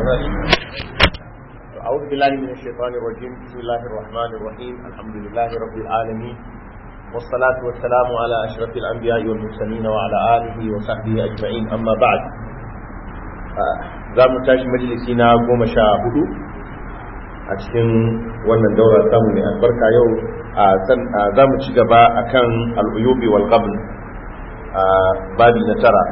أعوذ بالله من الشيطان الرجيم بسم الله الرحمن الرحيم الحمد لله رب العالمين والصلاة والسلام على أشرف الأنبياء والمرسلين وعلى آله وصحبه أجمعين أما بعد za mu tashi majalisi na goma sha hudu a cikin wannan daura samu mai albarka yau za mu ci gaba a kan al'uyubi wal qabl babi na tara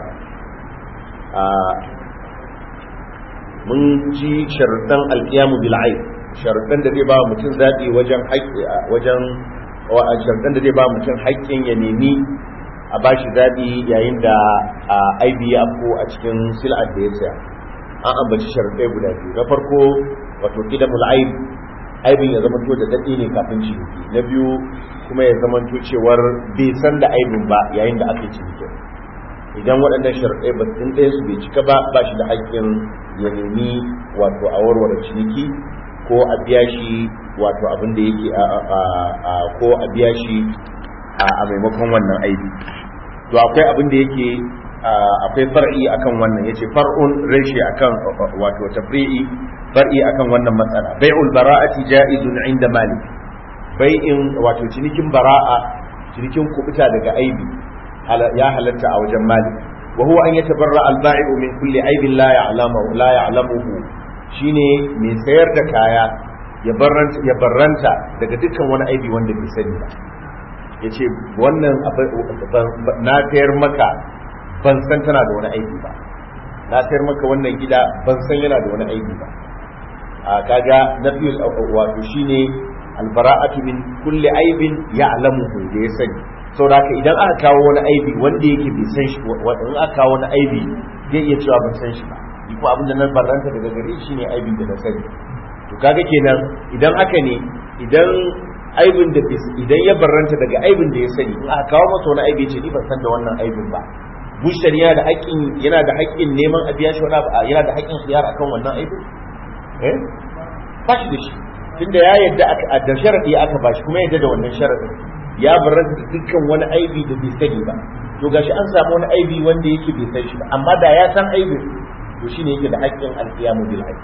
mun ji sharuɗan alƙiyamu bil'ai sharuɗan da zai ba mutum zaɓi wajen wajen sharuɗan da zai ba mutum haƙƙin ya nemi a ba shi zaɓi yayin da aibi ya afko a cikin sil'ar da ya saya an ambaci sharuɗai guda biyu na farko wato ƙidamul aib aibin ya zamanto da daɗe ne kafin ciniki na biyu kuma ya zamanto cewar bai san da aibin ba yayin da aka yi ciniki idan waɗannan sharuɗai ba sun ɗaya su bai cika ba ba shi da haƙƙin ya nemi wato a warware ciniki ko a biya shi wato abin da yake ko a biya shi a maimakon wannan aibi to akwai abin da yake akwai far'i akan wannan yace far'un reshe akan wato tafri'i far'i akan wannan matsala bai'ul bara'ati ja'izun inda malik bai'in wato cinikin bara'a cinikin kubuta daga aibi ya halatta a wajen malik wa huwa an yatabarra al-ba'i'u min kulli aibin la ya'lamu la ya'lamuhu shine mai sayar da kaya ya barranta ya barranta daga dukkan wani aibi wanda bai sani ba yace wannan na sayar maka ban san tana da wani aibi ba na sayar maka wannan gida ban san yana da wani aibi ba a kaga nafiyul wato shine albara'atu min kulli aibin ya'lamuhu da ya sani saboda haka idan aka kawo wani aibi wanda yake bai san shi wanda in aka kawo wani aibi zai iya cewa ban san shi ba ni kuma abin da na barranta daga gare shi ne aibin da na sani to kaga kenan idan haka ne idan aibin da idan ya barranta daga aibin da ya sani in aka kawo masa wani aibi ce ni ban san da wannan aibin ba bushar yana da haƙƙin yana da haƙƙin neman a biya shi wani abu yana da haƙƙin khiyar akan wannan aibin eh ba shi da shi tunda ya yadda aka da sharadi aka bashi kuma yadda da wannan sharadin ya barranta da dukkan wani aibi da bai sani ba to gashi an samu wani aibi wanda yake bai san shi ba amma da ya san aibin to shine yake da haƙƙin alqiyamu bil haqq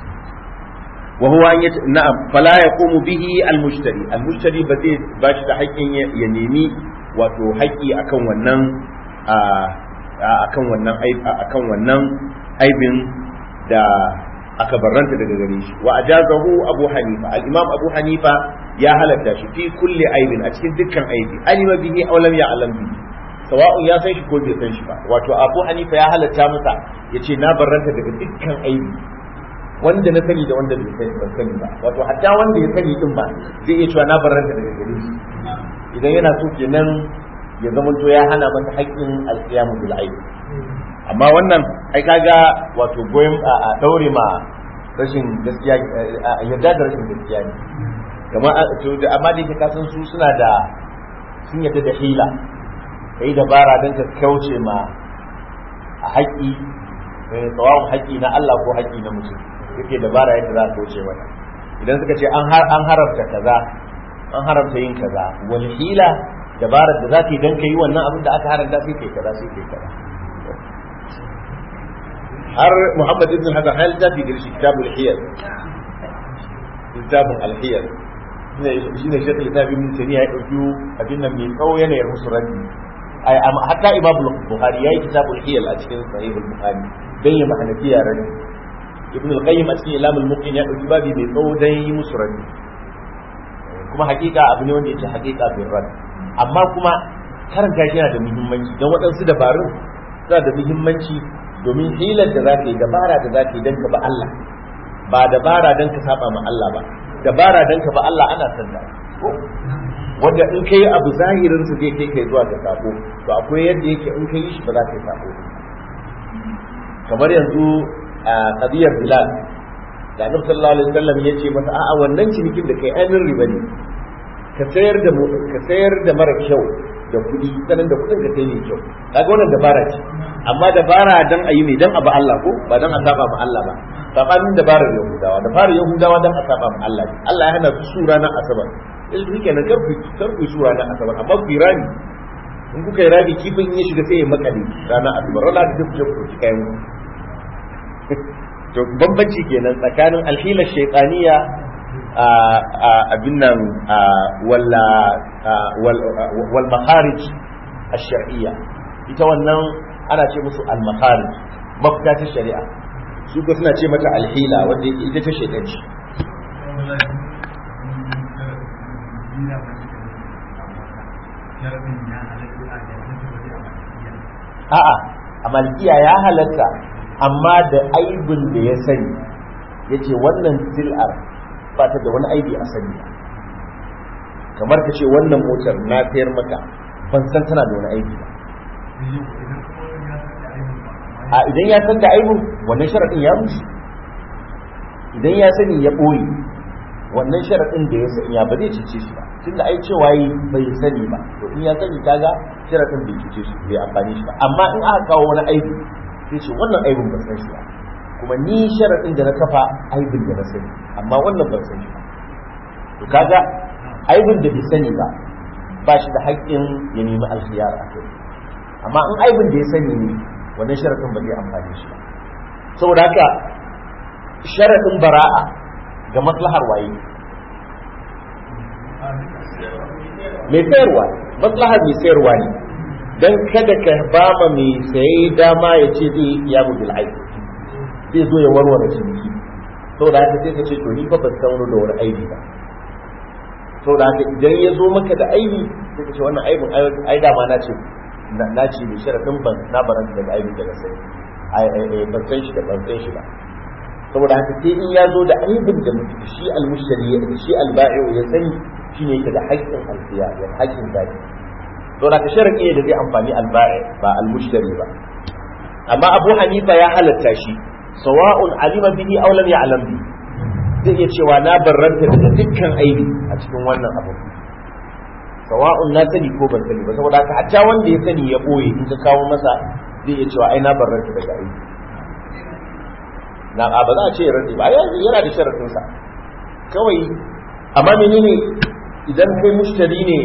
wa huwa an yata na'am fala yaqumu bihi al mushtari al mushtari ba zai bashi da haƙƙin ya nemi wato haƙƙi akan wannan akan wannan akan wannan aibin da aka barranta daga gare shi wa ajazahu abu hanifa al-imam abu hanifa ya halatta shi fi kulli aibin a cikin dukkan aibi alima bihi aw lam ya'lam bihi sawa'un ya san shi ko bai san shi ba wato abu hanifa ya halatta masa yace na barranta daga dukkan aibi wanda na sani da wanda bai sani ban sani ba wato hatta wanda ya sani din ba zai iya cewa na barranta daga gare shi idan yana so kenan ya zamanto ya hana masa haƙƙin alƙiyamu bil aibi amma wannan ai kaga wato goyon a daure ma rashin gaskiya yadda da rashin gaskiya ne kamar amma da yake kasan su suna da sun yadda da hila kai dabara don ka kauce ma a haƙƙi tsawon haƙƙi na Allah ko haƙƙi na mutum yake dabara yadda za ka kauce mata idan suka ce an haramta kaza an haramta yin kaza wani hila dabarar da za ka yi don ka yi wannan abin da aka haramta sai kai kaza sai kai kaza har Muhammad ibn Hasan har littafi da shi kitabul hiyar littafin alhiyar shi ne shekul littafi min tani ya ɗauki abin nan mai tsawo yanayin musu rabbi hatta imam bukhari ya yi kitabul hiyar a cikin sahihul bukhari don yi mahanafiya rabbi ibn al-qayyim a cikin ilamul muqin ya ɗauki babi mai tsawo don yi musu rabbi kuma hakika abu ne wanda yake hakika bin rabbi amma kuma karanta shi yana da muhimmanci don waɗansu dabarun suna da muhimmanci domin hilar da za ka yi dabara da za ka yi don ka ba Allah ba dabara don ka saba ma Allah ba dabara don ka ba Allah ana son da wanda in ka yi abu zahirin su zai kai kai zuwa ga sako to akwai yadda yake in ka yi shi ba za ka yi sako kamar yanzu a qadiyar bilal da annabi sallallahu alaihi wasallam ya ce masa a'a wannan cinikin da kai ainihin riba ne ka sayar da ka sayar da mara kyau da kuɗi sanan da kuɗin ka kai ne kyau kaga wannan dabara ce amma dabara dan ayi mai dan abu Allah ko ba dan a saba ma Allah ba sabanin dabarar yahudawa dabarar yahudawa dan a saba ma Allah Allah ya hana su sura na asabar in su kenan kar ku kar ku sura na asabar amma ku yi rami in kuka yi rami kifin ya shiga sai ya makale ranar asabar rana da ku je ku ci kayan to bambanci kenan tsakanin alhila shaytaniya abin nan walla wal makharij ash-shar'iyya ita wannan ana ce musu al makharij mafita ta shari'a su ko suna ce mata alhila wanda ita ta shaytanci a'a a malikiya ya halatta amma da aibin da ya sani ya ce wannan sil'ar ba ta da wani aibi a sani kamar ka ce wannan motar na sayar maka ban san tana da wani aibi ba a idan ya san da aibin wannan sharaɗin ya rushe idan ya sani ya ɓoye wannan sharaɗin da ya sanya ba zai cece shi ba tunda ai cewa yi bai sani ba to in ya sani kaga sharaɗin bai cece shi bai amfani shi ba amma in aka kawo wani aibi sai ce wannan aibin ban san shi ba kuma ni sharaɗin da na kafa aibin da na sani amma wannan ban san shi ba to kaga aibin da bai sani ba ba shi da haƙƙin ya nemi alkhiyar a kai amma in aibin da ya sani ne wannan sharaɗin ba zai amfani shi ba saboda haka sharaɗin bara'a ga maslahar waye mai sayarwa maslahar mai sayarwa ne don kada ka ba ma mai saye dama ya ce zai ya mu bil aibi zai zo ya warware ciniki saboda haka sai ka ce to ni fa ban san da wani aibi ba saboda haka idan ya zo maka da aibi sai ka ce wannan aibin ai dama na ce na ce mai sharadin ban na baranta daga aibin da na sani ban san shi da ban san shi ba saboda haka sai in ya zo da aibin da shi almushtari ya shi alba'i'u ya sani shine yake da haƙƙin alfiya ya haƙƙin zaki to da ka sharadi da zai amfani alba'i ba almushtari ba amma Abu Hanifa ya halatta shi sawa'un alima bihi aw lam ya'lam bi zai iya cewa na barranta daga dukkan aibi a cikin wannan abu sawa'un na sani ko ban sani ba saboda haka hatta wanda ya sani ya boye in ka kawo masa zai iya cewa ai na barranta daga aibi na ba za a ce rantsi ba yana da sharafinsa kawai amma menene idan kai mushtari ne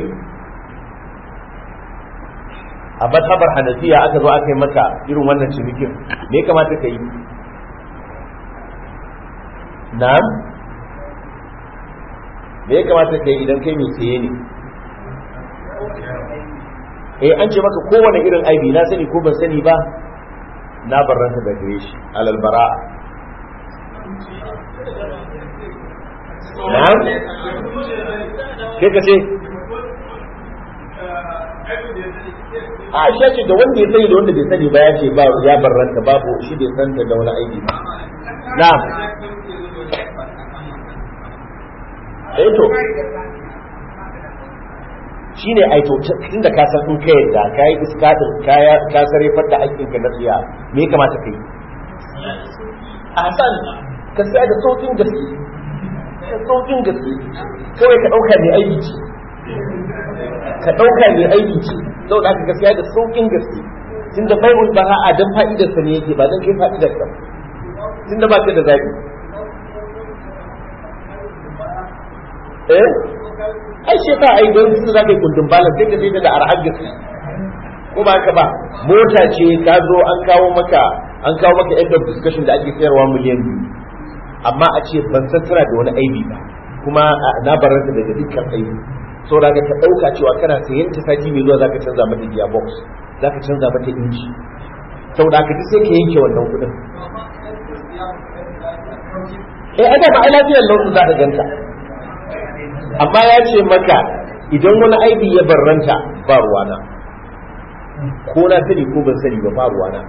a matabar hanafiya aka zo aka yi maka irin wannan cinikin me ya kamata ka yi na'am me ya kamata ka yi idan kai mai saye ne eh an ce maka kowane irin aibi na sani ko ban sani ba na barranta da gare shi alal bara'a na'am kai ka ce a shi ce da wanda ya sani da wanda bai sani ba ya ce ba ya barranta babu shi bai san da wani aiki ba na'am eh to shine ai to tunda ka san in ka yadda ka yi iskadin ka ka sarrafar da aikinka na tsiya me ya kamata kai a hasan ka saya da saukin gaske da saukin gaske kawai ka ɗauka mai aiki ce ka ɗauka mai aiki ce saboda aka gaskiya da saukin gaske tun da bai'ul bara'a dan fa'idarsa ne yake ba dan kai fa'idar ka tun da ba ka da zaɓi eh ai shi ta ai don su za ka yi kundin balan sai ka sai da arhar gaske ko ba haka ba mota ce ka zo an kawo maka an kawo maka end of discussion da ake sayarwa miliyan biyu amma a ce ban san tana da wani aibi ba kuma na baranta daga dukkan aibi saboda ka ta dauka cewa kana sayan ta sati mai zuwa zaka canza mata gearbox zaka canza mata inji saboda ka duk sai ka yanke wannan kudin eh ada ba ai lafiyar launin za ka ganta amma ya ce maka idan wani aibi ya barranta ba ruwana ko na sani ko ban sani ba ba ruwana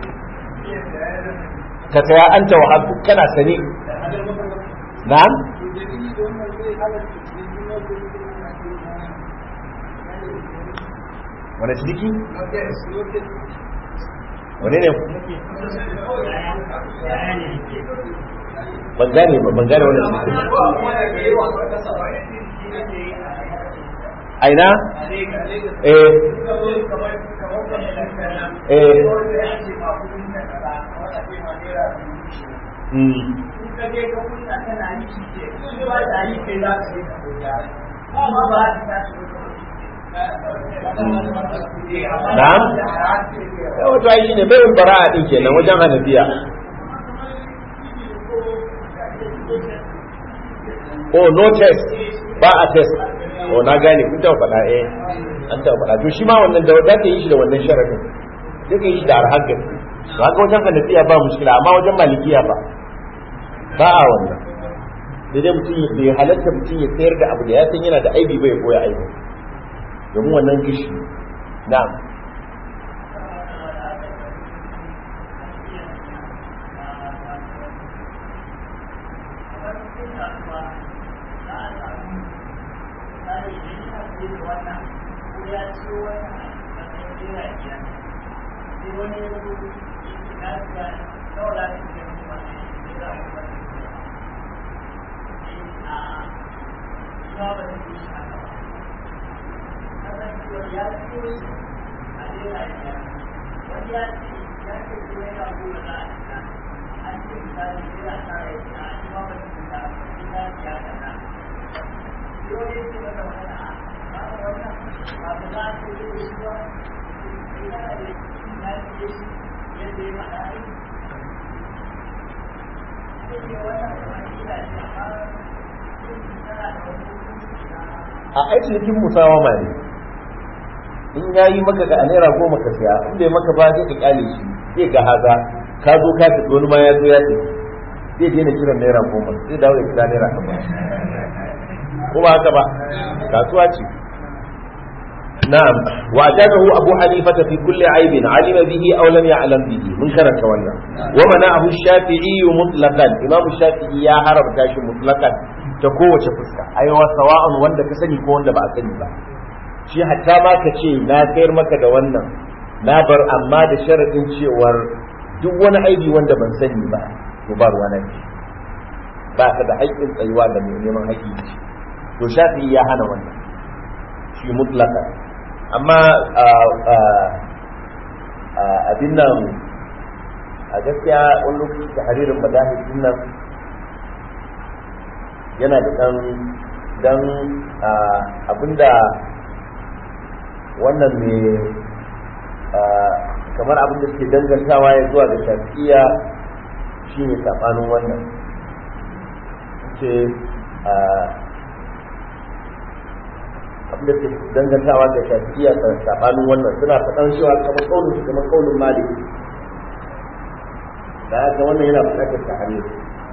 ka saya an ta wahabu kana sani na'am wani ciniki wani ne ban gane ba ban gane wani ciniki aina eh eh Na'am? Wato ai shine bayin bara'a din kenan wajen Hanafiya. oh no test ba a test oh na gane kun taɓa faɗa eh an taɓa faɗa to shi ma wannan da za ka yi shi da wannan sharadin sai ka yi shi da arhar gaske to haka wajen hanafiya ba mushkila amma wajen malikiya ba ba a wannan da dai mutum bai halatta mutum ya sayar da abu da ya san yana da aibi bai koya aibi domin wannan gishi na'am a aiki cikin musawama ne in ya yi maka ga naira goma ka siya in bai maka ba zai ka kyale shi zai ga haza ka zo ka tafi wani ma ya zo ya tafi zai daina kiran naira goma zai dawo ya kira naira goma ko ba haka ba kasuwa ce na'am wa jazahu abu hanifa fi kulli aibin alima bihi aw lam ya'lam bihi mun karanta wannan wa mana'ahu shafi'i mutlaqan imam shafi'i ya haramta shi mutlaqan ta kowace fuska aiwa sawa'un wanda ka sani ko wanda ba a sani ba shi hatta ma ka ce na sayar maka da wannan na bar amma da sharadin cewar duk wani aibi wanda ban sani ba to ba ruwa nan ba ka da haƙƙin tsayuwa da mai neman haƙƙi to shafi ya hana wannan shi mutlaka amma abin nan a gaskiya wani lokaci da haririn madahis nan yana da ɗan dan abinda wannan ne kamar abin da suke dangantawa ya zuwa da shafi'iya shine sabanin wannan ce abin da suke dangantawa da shafi'iya sabanin wannan suna faɗan cewa kamar kaunin su kamar kaunin malik da haka wannan yana buƙatar tahrir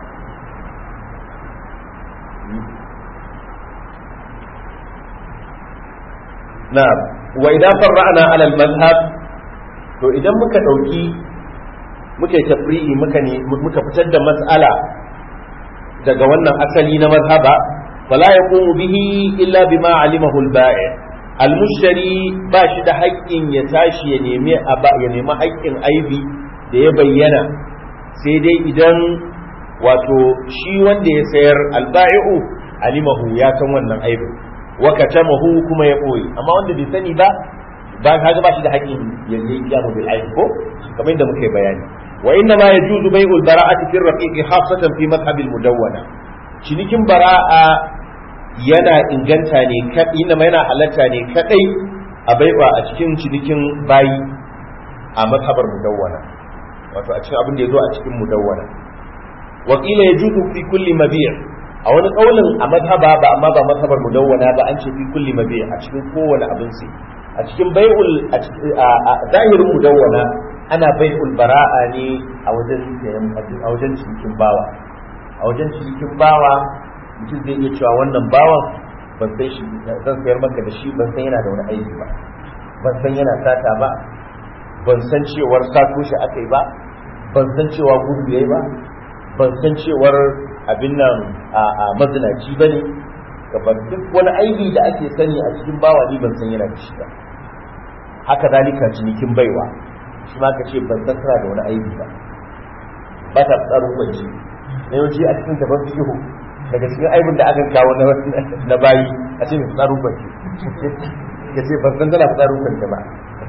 na'am wa idan farra'na ala al-madhhab to idan muka dauki muka yi tafri'i muka ne muka fitar da mas'ala daga wannan asali na mazhaba fala yaqumu bihi illa bima alimahu al-ba'i al-mushtari ba shi da haƙƙin ya tashi ya nemi ya nemi haƙƙin aibi da ya bayyana sai dai idan wato shi wanda ya sayar al-ba'i'u alimahu ya san wannan aibin wa katamahu kuma ya boye amma wanda bai sani ba ba kaga ba shi da haƙƙin ya yi kiyamu bil aib ko kamar yadda muke bayani wa inna ma yajuzu bai'ul bara'ati fi raqiq khasatan fi madhhab al mudawwana cinikin bara'a yana inganta ne inna ma yana halatta ne kadai a baiwa a cikin cinikin bayi a madhabar mudawwana wato a cikin abin da yazo a cikin mudawwana wa qila yajuzu fi kulli mabi' a wani kaulin a madhaba ba amma ba madhabar mudawwana ba an ce fi kulli mabi a cikin kowane abin sai a cikin bai'ul a zahirin mudawwana ana bai'ul bara'a ne a wajen a wajen cikin bawa a wajen cikin bawa mutum zai iya cewa wannan bawan ban san shi zan sayar maka da shi ban san yana da wani aiki ba ban san yana sata ba ban san cewar sato shi aka yi ba ban san cewa gudu yayi ba ban san cewar abin nan a mazinaci ba ne gaban duk wani aibi da ake sani a cikin bawa ni ban san yana da shi ba haka zalika cinikin baiwa shi ma ka ce ban san tana da wani aibi ba ba ta tsarin kwanci na yawanci a cikin tabar fiho daga cikin aibin da aka kawo na bayi a ce mai tsarin kwanci ka ce ban san tana tsarin kwanci ba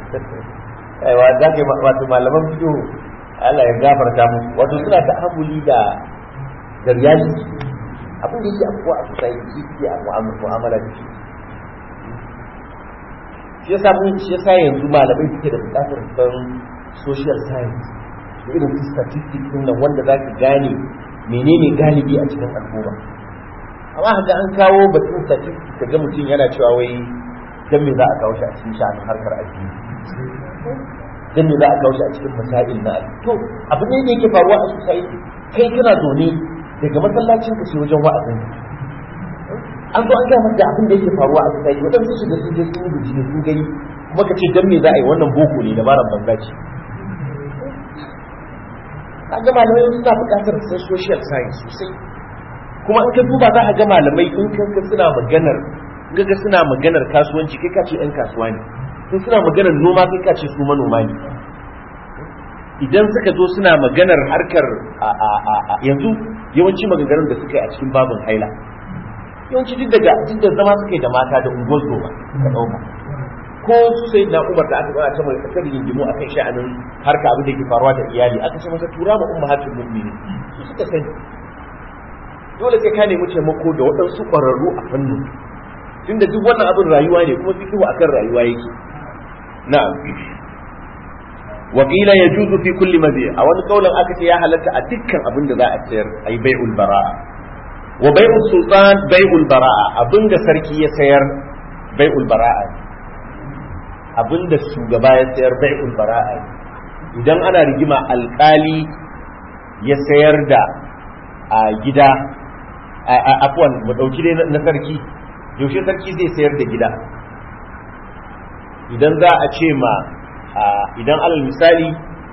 aiwa za ka yi wato malaman fiho Allah ya gafarta musu wato suna ta'amuli da da reality abin da yake abuwa a society shi ke a mu'amala da shi shi yasa mun shi yasa yanzu malamai suke da bukatar san social science da irin su statistics din nan wanda za ka gane menene galibi a cikin al'umma amma haka an kawo batun statistics ka ga mutum yana cewa wai dan me za a kawo shi a cikin sha'anin harkar addini dan me za a kawo shi a cikin masail na to abu ne da yake faruwa a society kai kana zaune daga masallacin ka ce wajen wa'azin an zo an gaya maka abin da yake faruwa a society waɗansu su da sun je sun yi bincike sun gani kuma ka ce dan me za a yi wannan boko ne dabaran banza ce kaga malamai suna buƙatar sai social science sosai kuma in ka duba za ka ga malamai in ka suna maganar in ka suna maganar kasuwanci kai ka ce ɗan kasuwa ne in suna maganar noma kai ka ce su manoma ne idan suka zo suna maganar harkar a yanzu yawanci maganganun da suka yi a cikin babin haila yawanci duk daga duk da zama suka yi da mata da ungozo ba ka ɗauka ko su sai na umar da aka gana ta mai kasar yinjimu akan sha'anin harka abin da ke faruwa da iyali aka ce masa tura ma umma hatin mu'mini su suka sani dole sai ka nemi taimako da waɗansu ƙwararru a fannin tunda duk wannan abin rayuwa ne kuma fikihu akan rayuwa yake na'am wa qila yajuzu fi kulli mabi a wani kaulin aka ce ya halatta a dukkan abin da za a sayar ay bai'ul bara'a wa bai'ul sultan bai'ul bara'a abinda sarki ya sayar bai'ul bara'a abinda shugaba ya sayar bai'ul bara'a idan ana rigima alkali ya sayar da a gida afwan mu dauki dai na sarki yaushe sarki zai sayar da gida idan za a ce ma idan alal misali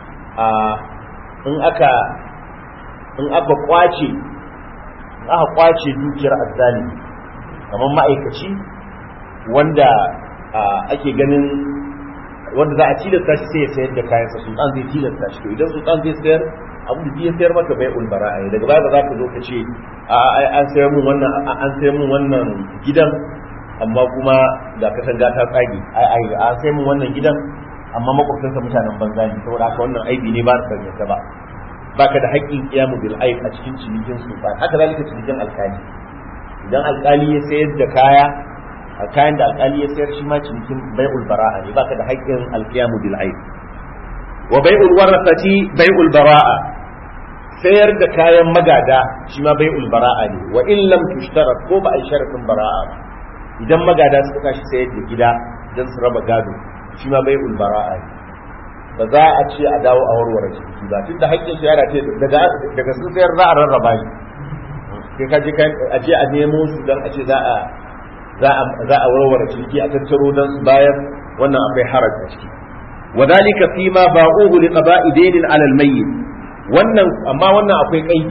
in aka in aka kwace in aka kwace dukiyar azzali kamar ma'aikaci wanda ake ganin wanda za a tilasta shi sai ya sayar da kayansa sultan zai tilasta shi to idan sultan zai sayar abu da ya sayar maka bai ulbara a daga baya ba za ka zo ka ce an sayar mun wannan an sayar mun wannan gidan amma kuma ga katanga ta tsage ai an sayar mun wannan gidan amma makwabtansa mutanen banza ne saboda haka wannan aibi ne ba su danganta ba baka da haƙƙin kiyamu bil aib a cikin cinikin sultan haka zalika cinikin alkali idan alkali ya sayar da kaya a kayan da alkali ya sayar shi ma cinikin bai'ul bara'a ne baka da haƙƙin alkiyamu bil aib wa bai'ul warasati bai'ul bara'a sayar da kayan magada shi ma bai'ul bara'a ne wa in lam tushtarat ko ba a sharafin bara'a ba idan magada suka tashi sayar da gida don su raba gado shi ma bai'ul bara'a ne ba za a ce a dawo a warware ciki ba tun da haƙƙin shayara ce daga daga sun sayar za a rarraba shi sai ka je a je a nemo su don a ce za a za a za a warware ciki a tattaro don su bayar wannan akwai haraj a ciki وذلك فيما باعوه لقضاء دين على الميت wannan amma wannan akwai kaidi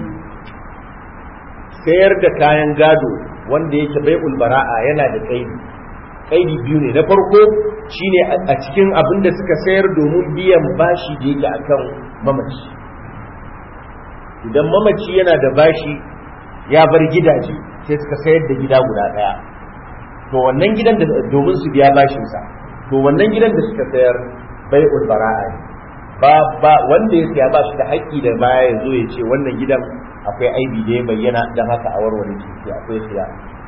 sayar da kayan gado wanda yake bai'ul bara'a yana da kaidi kaidi biyu ne na farko shine a cikin abin da suka sayar domin biyan bashi da yake akan mamaci idan mamaci yana da bashi ya bar gidaje sai suka sayar da gida guda daya to wannan gidan da domin su biya bashinsa to wannan gidan da suka sayar bai'ul bara'a ne ba ba wanda ya siya ba shi da haƙƙi da baya ya zo ya ce wannan gidan akwai aibi da ya bayyana don haka a warware ciki akwai siya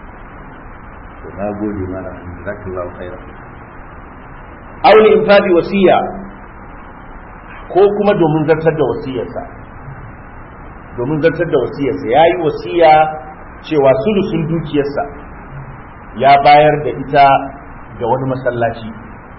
to na gode mana jazakallahu khairan aure in fadi wasiya ko kuma domin zartar da wasiyarsa domin zartar da wasiyarsa ya yi wasiya cewa sulusun dukiyarsa ya bayar da ita ga wani masallaci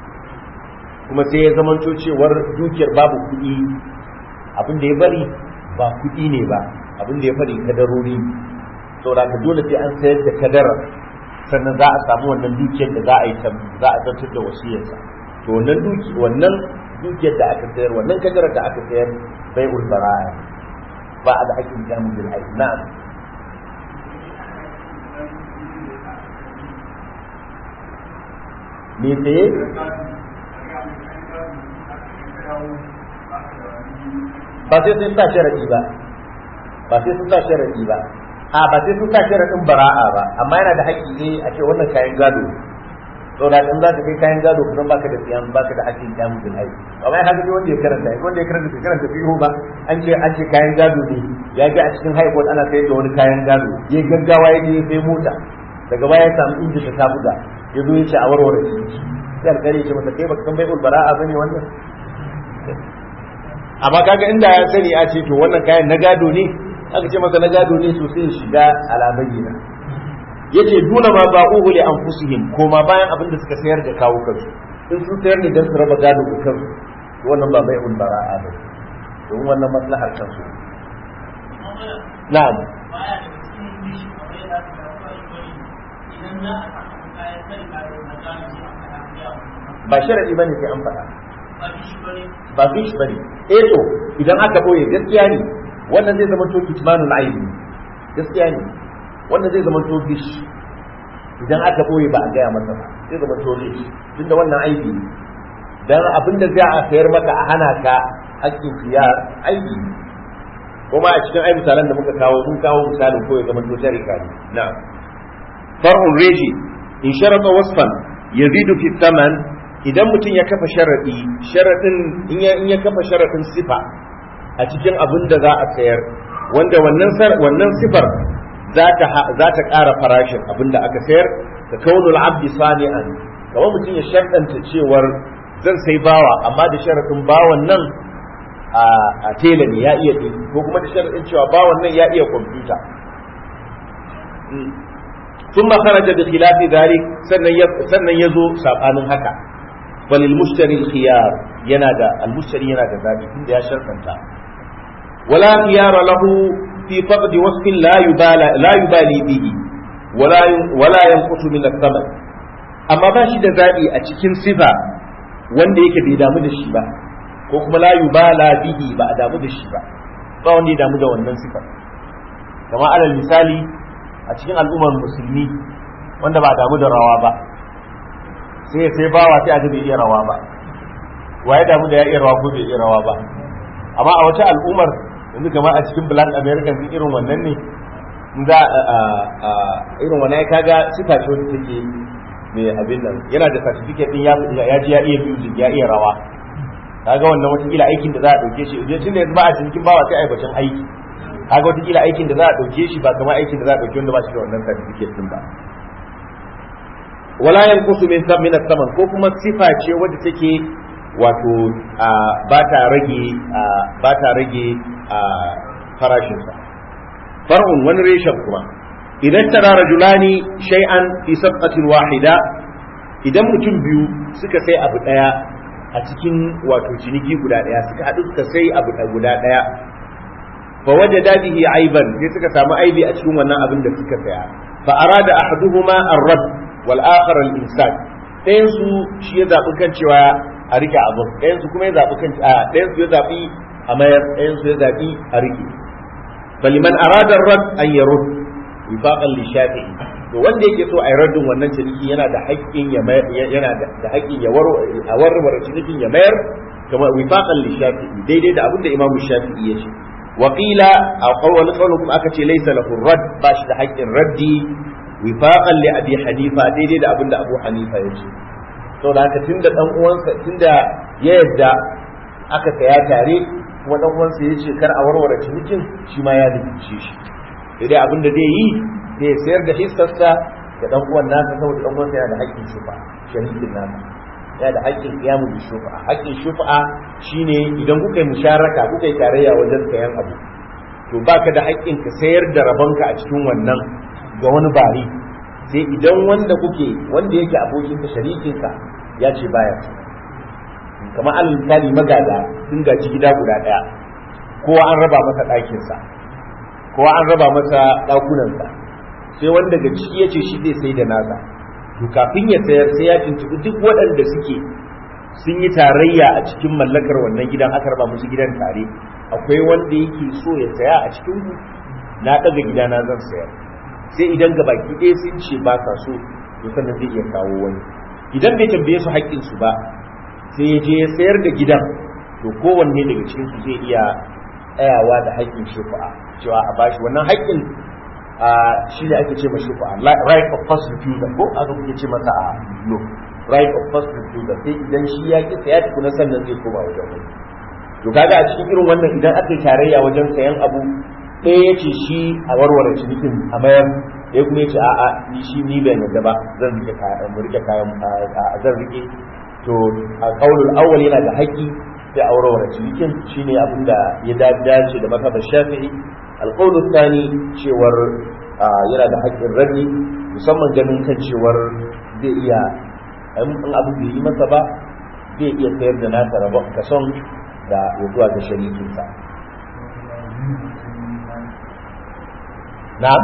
kuma sai ya zamanto cewar dukiyar babu kuɗi abin da ya bari ba kuɗi ne ba abin da ya bari kadarori saboda ka dole sai an sayar da kadara sannan za a samu wannan dukiyar da za a yi za a zartar da wasiyarsa to wannan duki wannan dukiyar da aka sayar wannan kadarar da aka sayar bai ulbara ba a da hakkin jamu bil aiki na'am me saye ba sai sun sa sharadi ba ba sai sun sa sharadi ba a ba sai sun sa sharadin bara'a ba amma yana da haƙƙi ne a ce wannan kayan gado to da in za ka kai kayan gado kusan baka da siyan baka da haƙƙin kyamu bil hai amma ya haka wanda ya karanta wanda ya karanta bai karanta fiho ba an ce an ce kayan gado ne ya ga a cikin haifot ana sayar da wani kayan gado ya gaggawa ya je ya sai mota daga baya ya samu injin da ta buga ya zo ya ce a warware shi sai alƙali ya ce masa kai baka san bai'ul bara'a bane wannan amma kaga inda ya sani a ce to wannan kayan na gado ne aka ce masa na gado ne to sai ya shiga alabayyana yace duna ma ba'uhu li anfusihim ko ma bayan abin da suka sayar da kawo kansu in sun sayar ne dan su raba gado da kansu to wannan ba bai'ul bara'a ba don wannan maslahar kansu na'am ba sharadi bane sai an faɗa ba fish bane eh to idan aka boye gaskiya ne wannan zai zama to kitmanul aibi gaskiya ne wannan zai zama to fish idan aka boye ba a gaya masa ba zai zama to fish tunda wannan aibi ne dan abinda zai a sayar maka a hana ka hakkin khiyar aibi ne kuma a cikin ai misalan da muka kawo mun kawo misalin ko ya zama to sharika ne na'am far'un reji in sharata wasfan yazidu fi thaman idan mutum ya kafa sharadi sharadin in ya in ya kafa sharadin sifa a cikin abin da za a sayar wanda wannan wannan sifar za ta za ta ƙara farashin abin da aka sayar ka kaunul abdi sani'an kamar mutum ya sharɗanta cewar zan sai bawa amma da sharadin bawan nan a tela ne ya iya ɗin ko kuma da sharadin cewa bawan nan ya iya kwamfuta ثم خرج بخلاف ذلك sannan ya zo sabanin haka balil mushtari khiyar yana da al mushtari yana da zabi inda ya shartanta wala khiyara lahu fi faqd wasfin la yubala la yubali bihi wala wala yanqutu min al-thaman amma ba shi da zabi a cikin sifa wanda yake bai damu da shi ba ko kuma la yubala bihi ba a damu da shi ba ba wanda ya damu da wannan sifa kama alal misali a cikin al'ummar musulmi wanda ba damu da rawa ba sai sai bawa sai a bai iya rawa ba waye damu da ya iya rawa ko bai iya rawa ba amma a wata al'ummar yanzu kamar a cikin black american sun irin wannan ne za a irin wannan kaga sifa ce wanda take mai abin nan yana da certificate din ya ji ya iya music ya iya rawa kaga wannan wata kila aikin da za a dauke shi tun da yanzu ba a cikin bawa sai a yi bacin aiki kaga wataƙila aikin da za a ɗauke shi ba kamar aikin da za a ɗauke wanda ba shi da wannan certificate din ba wala yanqusu min min saman ko kuma sifa ce wadda take wato ba ta rage ba ta rage farashin sa far'un wani reshen kuma idan tara rajulani shay'an fi sabqatin wahida idan mutum biyu suka sai abu daya a cikin wato ciniki guda daya suka haɗu suka sai abu guda daya fa wajada bihi aiban sai suka samu aibi a cikin wannan abin da suka saya fa arada ahaduhuma ar-rad wal akhar al-imsak ɗayan su shi ya zabi kan cewa a rike abin ɗayan su kuma ya zabi kan a ɗayan su ya zabi a mayar ɗayan su ya zabi a rike baliman arada ar-rad an yarud wifaqan li shafi'i to wanda yake so a yi raddin wannan ciniki yana da haƙƙin ya yana da haƙƙin ya warware cinikin ya mayar kamar wifaqan li shafi'i daidai da abin da imamu shafi'i ya ce وقيل أو قول قولكم أكتي ليس له الرد باش حق الرد وفاقا لأبي حنيفة دي دي أبن أبو حنيفة يجي to da haka tunda dan uwansa tunda ya yadda aka saya tare kuma dan uwansa ya ce kar a warware cinikin shi ma ya dubice shi dai abin da zai yi zai sayar da hissarsa ga dan uwan nasa saboda dan uwansa yana da haƙƙin shufa sharikin nasa yana da haƙƙin kiyamu bi shufa haƙƙin shufa shine idan kuka yi musharaka kuka yi tarayya wajen sayan abu to baka da haƙƙin ka sayar da rabonka a cikin wannan ga wani bari sai idan wanda kuke wanda yake abokinka sharikinka ya ce baya kamar alal misali magada sun gaji gida guda ɗaya kowa an raba masa ɗakinsa kowa an raba masa ɗakunansa sai wanda daga ciki ya ce shi zai sai da nasa to kafin ya sayar sai ya tuntuɓi duk waɗanda suke sun yi tarayya a cikin mallakar wannan gidan aka raba musu gidan tare akwai wanda yake so ya saya a cikin ku na ɗaga gidana zan sayar sai idan ga baki ɗaya sun ce ba sa so to sannan zai iya kawo wani idan bai tambaye su haƙƙin su ba sai ya je ya sayar da gidan to kowanne daga cikin su zai iya tsayawa da haƙƙin shufa'a cewa a bashi wannan haƙƙin shi ne ake ce ma shufa'a right of first refusal ko aka kuke ce masa a law right of first refusal sai idan shi ya ki saya tukuna sannan zai koma wajen wani to kaga a cikin irin wannan idan aka yi tarayya wajen sayan abu ɗaya ya ce shi a warware cinikin a mayar ɗaya kuma ya ce a'a ni shi ni ban yadda ba zan rike kayan mu rike kayan zan rike to a kaulul awwal yana da haƙƙi sai a warware cinikin shine abin da ya dace da mazhabar shafi'i alƙawlu tsani cewar yana da haƙƙin rani musamman ganin kan cewar zai iya in abu bai yi masa ba zai iya sayar da nasa rabon kason da ya zuwa ga sharikinsa na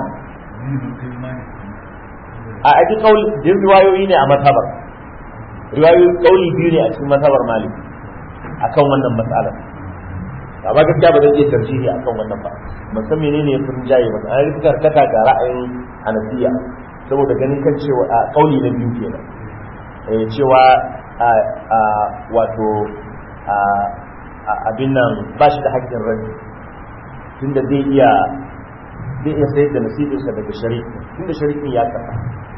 a aji kauli din riwayoyi ne a matabar riwayoyi kauli biyu ne a cikin matabar malik akan wannan matsalar amma gaskiya ba zan iya tarjihi akan wannan ba ban san menene ya furin jaye ba an rika karkata ga ra'ayin hanafiya saboda ganin kan cewa a kauli na biyu kenan eh cewa a a wato a abin nan ba shi da haƙƙin rai tunda zai iya zai iya sayar da nasibinsa daga shari'a tunda shari'in ya kafa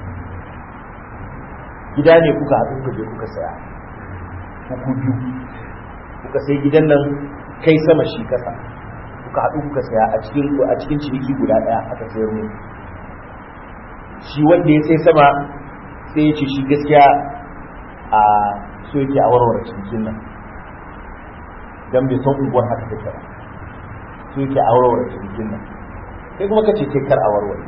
gida ne kuka haɗu kuka je kuka saya ku biyu kuka sai gidan nan kai sama shi kasa kuka haɗu kuka saya a cikin a cikin ciniki guda ɗaya aka sayar mu shi wanda ya sai sama sai ya ce shi gaskiya a so yake a warware cinikin nan dan bai san unguwar haka take ba so yake a warware cinikin nan kai kuma kace kai kar a warware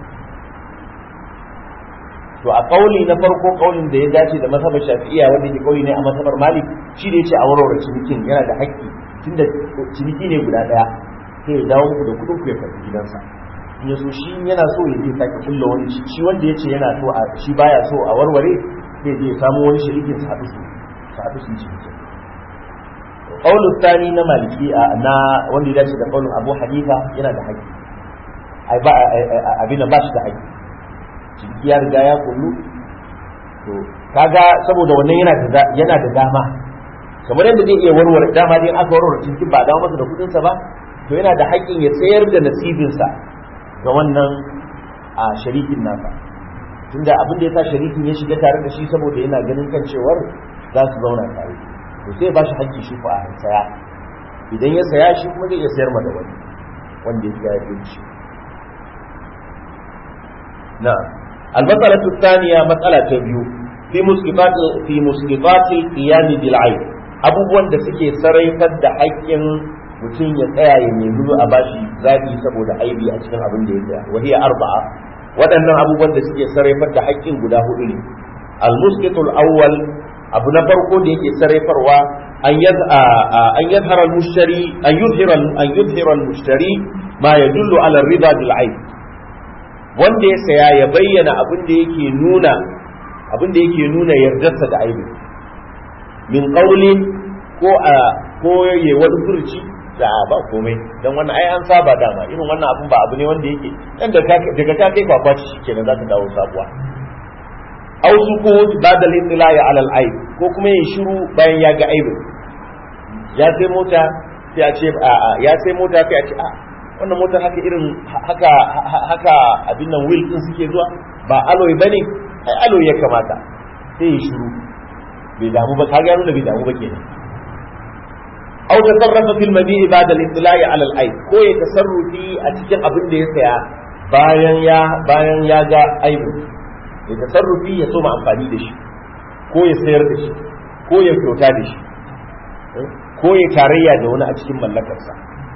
to a kauli na farko kaulin da ya dace da masabar shafi'iyya wanda ke kauli ne a masabar malik shi da yace a warware cinikin yana da haƙƙi tunda ciniki ne guda daya sai ya dawo muku da kudin ku ya karbi gidansa in ya so shi yana so ya je sake kulla wani shi wanda yace yana so a shi baya so a warware sai je ya samu wani shirikin sa haɗu su sa haɗu su ciniki kaulin tsani na maliki na wanda ya dace da kaulin abu hanifa yana da haƙƙi ai ba abin da ba shi da haƙƙi ciniki ya riga ya kullu to kaga saboda wannan yana da yana da dama kamar yadda zai iya warware dama dai aka warware ciniki ba dawo masa da kudin sa ba to yana da haƙƙin ya sayar da nasibin sa ga wannan a sharikin nasa tunda abin da ya sa sharikin ya shiga tare da shi saboda yana ganin kan cewar za su zauna tare to sai ba shi haƙƙi shi ko a saya idan ya saya shi kuma zai iya sayar ma da wani wanda ya ya shi na'am المسألة الثانية مسألة تبيو في مسقطات في مسقطات القيام بالعين abubuwan da suke sarraifar da haƙƙin mutum ya tsaya ya nemi a bashi zaɓi saboda aibi a cikin abin da ya tsaya wa hiya arba'a waɗannan abubuwan da suke sarraifar da haƙƙin guda hudu ne al-musqitul awwal abu na farko da yake sarraifarwa an yaz an yazhara al-mushtari an yuzhira an yuzhira al-mushtari ma yadullu ala ar-ridha bil aib wanda ya saya ya bayyana abin da yake nuna abin da yake nuna yardarsa da aibi min qaulin ko a ko ya wani furci da ba komai dan wannan ai an saba dama irin wannan abin ba abu ne wanda yake dan da daga ta kai kwakwaci shikenan za ta dawo sabuwa aw sukut badal ittila'i ala al aib ko kuma yin shiru bayan ya ga aibin ya sai mota sai a ce ya sai mota sai a ce a wannan motar haka irin haka haka abin nan wheel din suke zuwa ba alloy bane ai alloy ya kamata sai ya shiru bai damu ba kaga ya nuna bai damu ba kenan aw tasarrafa fil mabi'i ba'da al-ittila'i 'ala al-ayb ko ya tasarrufi a cikin abin da ya saya bayan ya bayan ya ga aibu ya tasarrufi ya soma amfani da shi ko ya sayar da shi ko ya kyauta da shi ko ya tarayya da wani a cikin mallakarsa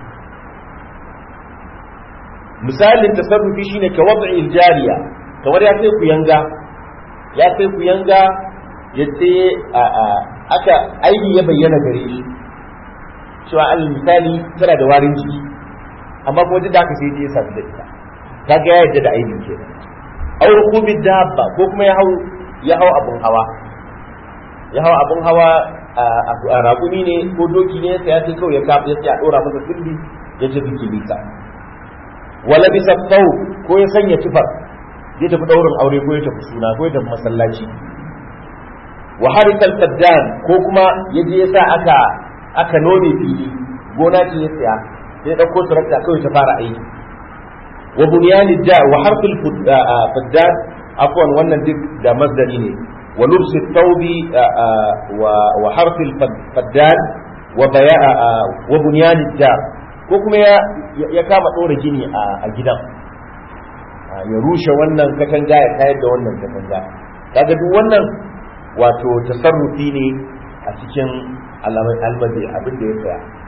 misalin tasarrufi shine ka wad'i jariya kamar ya sai ku yanga ya sai ku yanga ya sai aka aibi ya bayyana gare shi cewa al misali tana da warin jiki amma kuma duk da haka sai ya sadu da ita kaga ya yadda da aibin ke aw rukubi dabba ko kuma ya hau ya hau abun hawa ya hau abun hawa a raƙumi ne ko doki ne sai ya sai kawai ya kafa ya sai a dora masa sirri ya ce kilisa wala bisa sau ko ya sanya tufar ya tafi daurin aure ko ya tafi suna ko ya tafi masallaci wa harikal faddan ko kuma ya je ya sa aka aka nome fili gona ce ya tsaya sai dauko tarakta kawai ta fara aiki wa bunyani da wa harfil faddan afwan wannan duk da masdari ne wa lubsi tawbi wa harfil faddan wa baya wa bunyani dar ko kuma ya kama ɗora gini a gidan ya rushe wannan katanga ya tayar da wannan katanga kaga duk wannan wato tasarrufi ne a cikin almazi abin da ya tsaya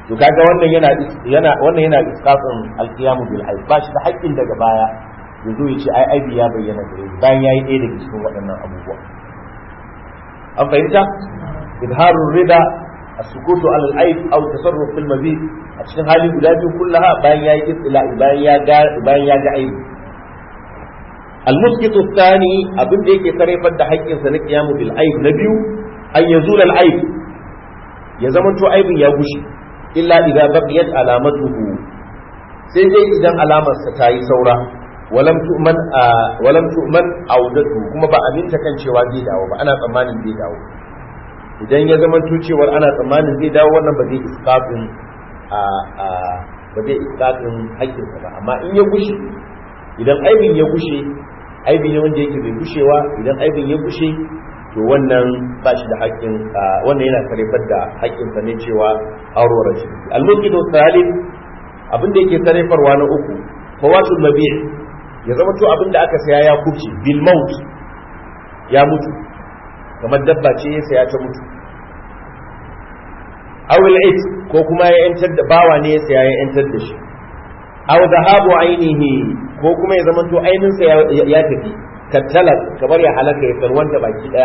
to kaga wannan yana yana wannan yana isqatun alqiyamu bil aib ba shi da haƙƙin daga baya ya zo ya ce ai aibi ya bayyana gare shi bayan yayi ɗaya daga cikin waɗannan abubuwa an fahimta idharur rida السكوت على العيب او التصرف في المزيد a cikin hali guda biyu kullaha bayan yayi istila'i bayan ya ga bayan ya ga aibi المسكت الثاني abin da yake sarrafar da haƙƙinsa na qiyamu bil aib na biyu an yazula al aib ya zama to aibin ya gushi illa idza baqiyat alamatuhu sai dai idan alamar sa tayi saura walam tu'man walam tu'man audatu kuma ba aminta kan cewa zai dawo ba ana tsammanin zai dawo idan ya zama to cewar ana tsammanin zai dawo wannan ba zai iskafin ba zai iskafin haƙƙinsa ba amma in ya gushe idan aibin ya gushe aibi ne wanda yake bai gushewa idan aibin ya gushe to wannan ba shi da haƙƙin wannan yana sarrafar da haƙƙinsa ne cewa aurora shi al-mulkidu salim abin da yake sarrafarwa na uku fawatul mabi' ya zama to abin da aka saya ya kubce bil maut ya mutu kamar dabba ce ya saya ta mutu awil it ko kuma ya yantar da bawa ne ya saya ya yantar da shi aw dhahabu ainihi ko kuma ya zama to ainin sa ya tafi kattala kamar ya halaka ya tarwanta baki daya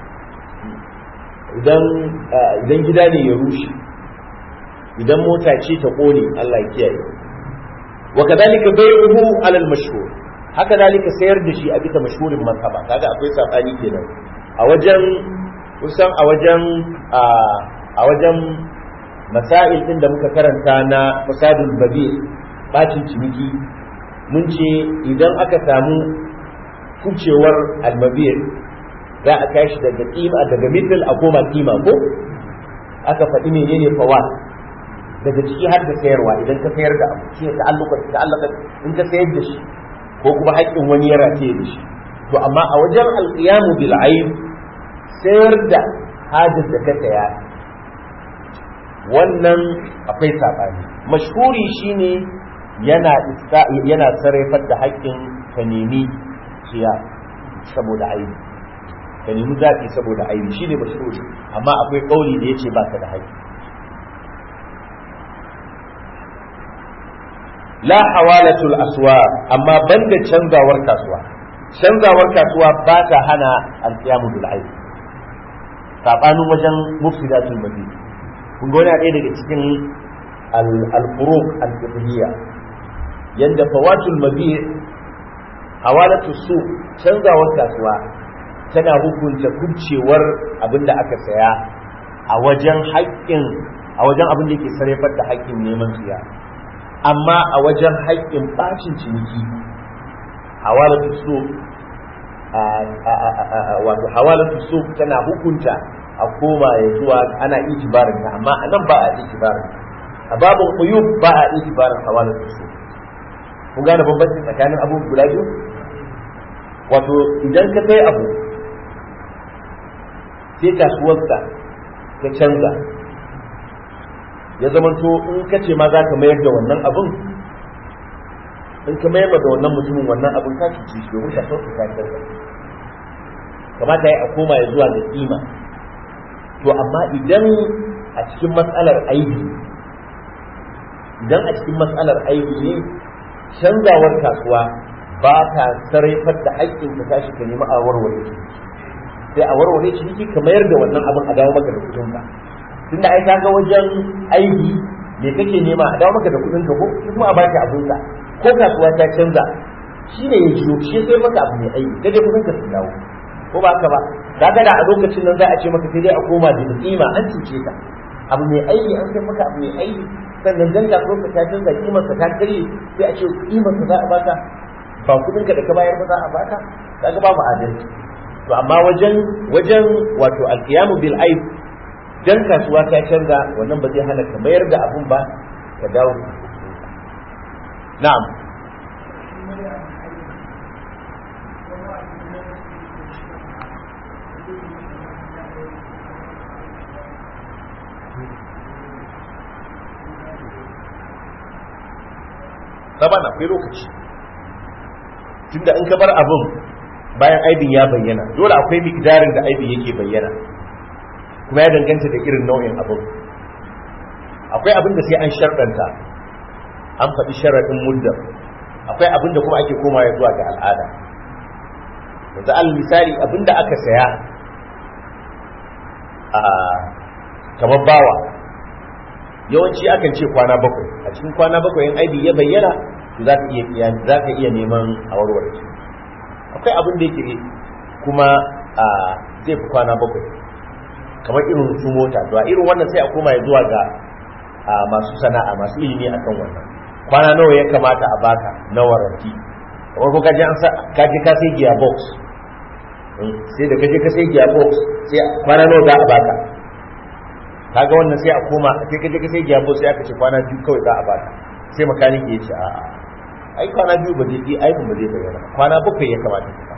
idan idan gida ne ya rushe idan mota ce ta kone Allah ya kiyaye wa kadhalika bai'uhu ala al-mashhur haka dalika sayar da shi a bisa mashhurin mazhaba kaga akwai sabani kenan a wajen kusan a wajen a wajen masail din da muka karanta na fasadul babi bacin ciniki mun ce idan aka samu kucewar almabiyar za a kashi daga kima daga middle a koma kima ko aka faɗi menene fawat daga ciki har da sayarwa idan ka sayar da abu shi ta alluka ta allaka in ka sayar da shi ko kuma haƙƙin wani ya rataye da shi to amma a wajen alqiyamu bil aib sayar da hajar da ka saya wannan akwai sabani mashhuri shine yana yana sarrafar da haƙƙin ka nemi ciya saboda aibi ka nemi zaɓi saboda aibi shine mashhuri amma akwai ƙauli da yace ba ka da haƙƙi la hawalatul aswa amma banda canzawar kasuwa canzawar kasuwa ba ta hana alqiyamu bil aib sabanin wajen mufsidatul madina kun ga wani ɗaya daga cikin al-furuq al-fiqhiyya yanda fawatul mabi hawalatul su canzawar kasuwa tana hukunta kubcewar abin da aka saya a wajen haƙƙin a wajen abin da yake sarrafar da haƙƙin neman siya amma a wajen haƙƙin bacin ciniki hawalatul su wato hawalatul su tana hukunta a koma ya zuwa ana itibarin ta amma a nan ba a itibarin a babin uyub ba a itibarin hawalatul su kun gane bambanci tsakanin abu guda biyu wato idan ka kai abu sai kasuwarsa ka canza ya zamanto in ka ce ma za ka mayar da wannan abin in ka mayar da wannan mutumin wannan abin ka cuci shi domin ka sauka ka canza kamata ya a koma ya zuwa da kima to amma idan a cikin matsalar aibi idan a cikin matsalar aibi ne canzawar kasuwa ba ta sarrafar da haƙƙin ka tashi ka nemi a warware ciniki sai a warware ciniki ka mayar da wannan abin a dawo maka da kuɗin ka tunda ai ka ga wajen aibi me kake nema a dawo maka da kuɗin ka ko kuma a baki abin ka ko kasuwa ta canza shi ne ya jiyo shi sai maka abu mai aibi kaje kuɗin ka su dawo ko ba haka ba kaga da a lokacin nan za a ce maka sai dai a koma da kima an cuce ka abu mai aibi an sai maka abu mai aibi sannan dan kasuwar ka ta canza kimar ka ta karye sai a ce kimar ka za a baka ba kudin ka da ka bayar ba za a baka kaga ba mu adalci to amma wajen wajen wato alqiyamu bil aib dan kasuwa ta canza wannan ba zai hana ka mayar da abun ba ka dawo na'am saban akwai lokaci tunda in ka bar abin bayan aibin ya bayyana dole akwai mikdarin da aibin yake bayyana kuma ya danganta da irin nau'in abin akwai abin da sai an sharɗanta an faɗi sharaɗin muddar akwai abin da kuma ake komawa zuwa ga al'ada yanzu al misali abin da aka saya a kamar bawa yawanci akan ce kwana bakwai a cikin kwana bakwai in aibi ya bayyana to za ka iya za ka iya neman a warware shi akwai abin da yake kuma a zai fi kwana bakwai kamar irin su mota to a irin wannan sai a koma zuwa ga masu sana'a masu ilimi akan wannan kwana nawa ya kamata a baka na waranti kamar ko kaje an kaje ka sai gearbox sai da kaje ka sai gearbox sai kwana nawa za a baka kaga wannan sai a koma sai kaje ka sai gearbox sai aka ce kwana biyu kawai za a baka sai makaniki ya ce a'a ai kwana biyu ba zai yi aibin ba zai bayyana kwana bakwai ya kamata ka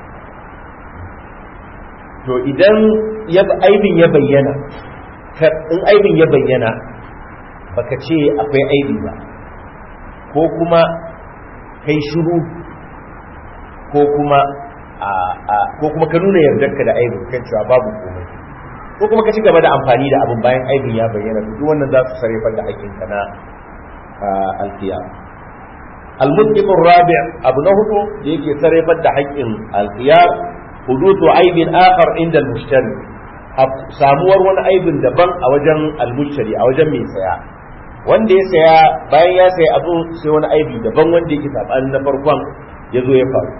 to idan aibin ya bayyana in aibin ya bayyana baka ce akwai aibi ba ko kuma kai shiru ko kuma ko kuma ka nuna yardarka da aibin kan cewa babu komai ko kuma ka ci gaba da amfani da abin bayan aibin ya bayyana duk wannan za su sarrafa da haƙƙinka na alkiyama المطلق الرابع أبو نهض يجي سرفت ده حق الخيار حدوث عيب آخر عند المشتري samuwar wani aibin daban a wajen almushari a wajen mai saya wanda ya saya bayan ya saya abu sai wani aibi daban wanda yake sabanin na farkon ya zo ya faru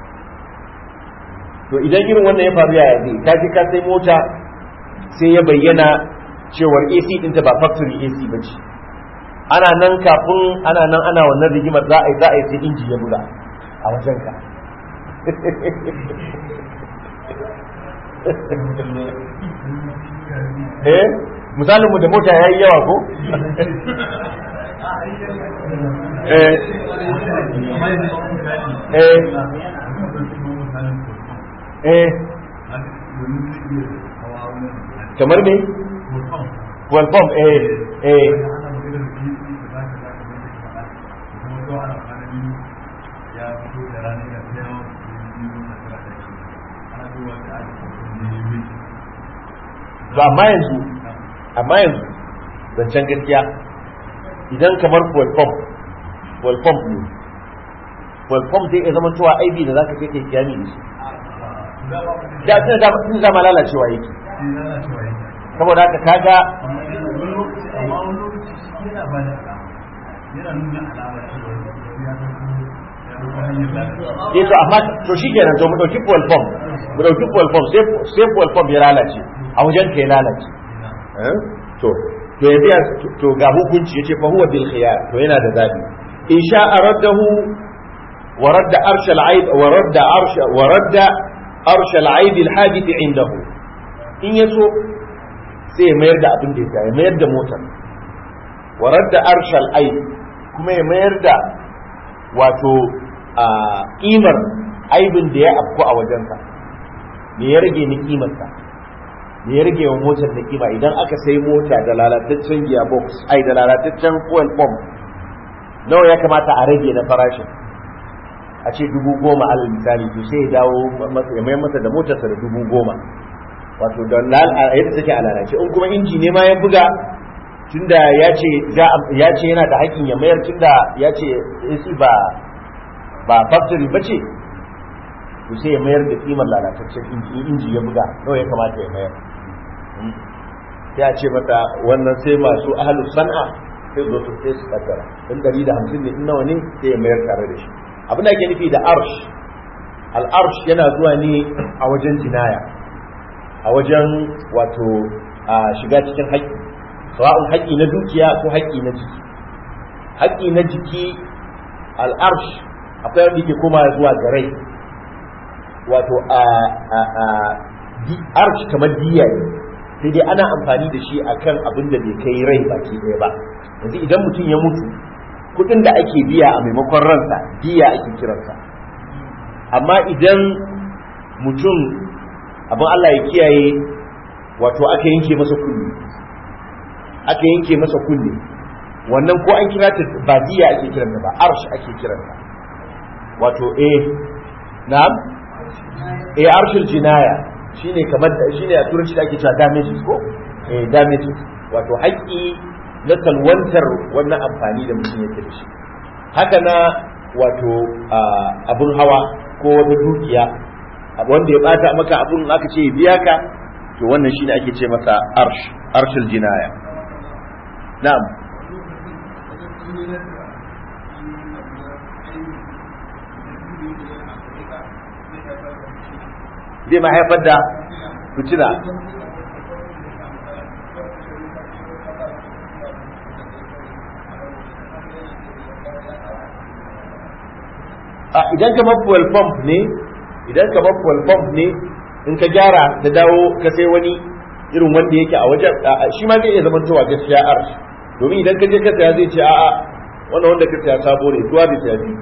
to idan irin wannan ya faru yaya zai ka je ka sai mota sai ya bayyana cewar AC ɗinta ba factory AC ba ce ana nan kafin ana nan ana wannan rigimar za a yi za a yi sai inji ya buga a wajen ka eh misalin mu da mota yayi yawa ko eh eh eh kamar me welcome eh eh to amma yanzu amma yanzu zancen gaskiya idan kamar fuel pump fuel pump ne fuel pump zai iya zama cewa aibi da zaka kai kai kiyami da shi da tun da tun da ma lalacewa yake saboda haka kaga eh to amma to shi kenan to mu dauki fuel pump mu dauki fuel pump sai sai fuel pump ya lalace a wajen ka ya lalace to to yanzu to ga hukunci yace fa huwa bil khiyar to yana da zabi in sha aradahu wa radda arsh al aib wa radda arsh wa radda arsh al aib al hadith indahu in yaso sai ya mayar da abin da ya mayar da motar wa radda arsh al aib kuma ya mayar da wato a kimar aibin da ya afku a wajensa me ya rage ni kimarsa me ya rage wa motar da kima idan aka sai mota da lalataccen gearbox ai da lalataccen fuel pump nawa ya kamata a rage na farashin a ce dubu goma alal misali to sai ya dawo ya mayar masa da motarsa da dubu goma wato da yadda take a lalace in kuma inji ne ma ya buga tunda ya ce ya ce yana da haƙƙin ya mayar tunda ya ce AC ba ba factory ba ce to sai ya mayar da kimar lalataccen inji inji ya buga nawa ya kamata ya mayar sai a ce mata wannan sai masu ahalu san'a sai zo su sai su kaddara in dari da hamsin ne in nawa ne sai ya mayar tare da shi abin da ake nufi da arsh al arsh yana zuwa ne a wajen jinaya a wajen wato a shiga cikin haƙƙi sawa'un haƙƙi na dukiya ko haƙƙi na jiki haƙƙi na jiki al arsh akwai wanda yake koma zuwa ga rai wato a arsh kamar diya ne sai dai ana amfani da shi akan abin da bai kai rai baki ɗaya ba yanzu idan mutum ya mutu kuɗin da ake biya a maimakon ransa diya ake kiransa amma idan mutum abin Allah ya kiyaye wato aka yanke masa kunne aka yanke masa kunne wannan ko an kira ta ba diya ake kiranta ba arsh ake kiranta wato eh na'am eh arshul jinaya shine kamar shine a turanci da ake cewa damages ko eh damages wato haƙƙi na salwantar wannan amfani da mutum yake da shi haka na wato abun hawa ko wata dukiya wanda ya bata maka abun aka ce ya biya ka to wannan shine ake ce masa arsh arshul jinaya na'am zai ma haifar da fitina a idan kamar fuel pump ne idan kamar fuel pump ne in ka gyara ta dawo ka sai wani irin wanda yake a wajen shi ma zai iya zama cewa gaskiya arsh domin idan ka je ka saya zai ce a'a wannan wanda ka saya sabo ne tuwa bai saya biyu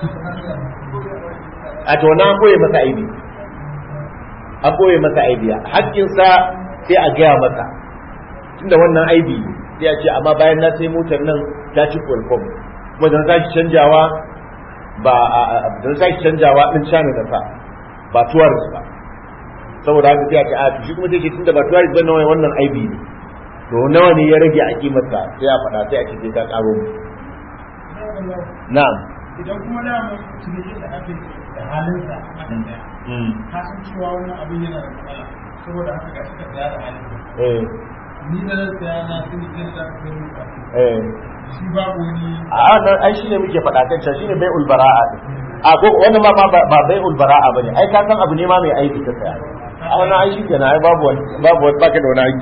a to na koye masa aibi an koye masa aibi hakkinsa sai a gaya masa tunda wannan aibi sai a ce amma bayan na sai motar nan ta ci kwalfom kuma dan sake canjawa ba dan sake canjawa din cana da fa ba tourist ba saboda haka sai a ce a to shi kuma sai tunda ba tourist ba nawa wannan aibi ne to nawa ne ya rage a kimarsa sai a faɗa sai a ce sai ka karo mu na'am idan kuma da mu tunani da ake da halinsa a kan daya ka san cewa wannan abin yana da matsala saboda haka ga suka tsaya da halinsa eh ni da zan tsaya na sun yi da ka gani ba eh shi babu wani a nan ai shine muke faɗa kan cewa shine bai'ul bara'a a ko wannan ma ba ba bai'ul bara'a bane ai ka san abu ne ma mai aiki ka saya a wannan ai shi kenan ai babu wani babu wani baka da wani aiki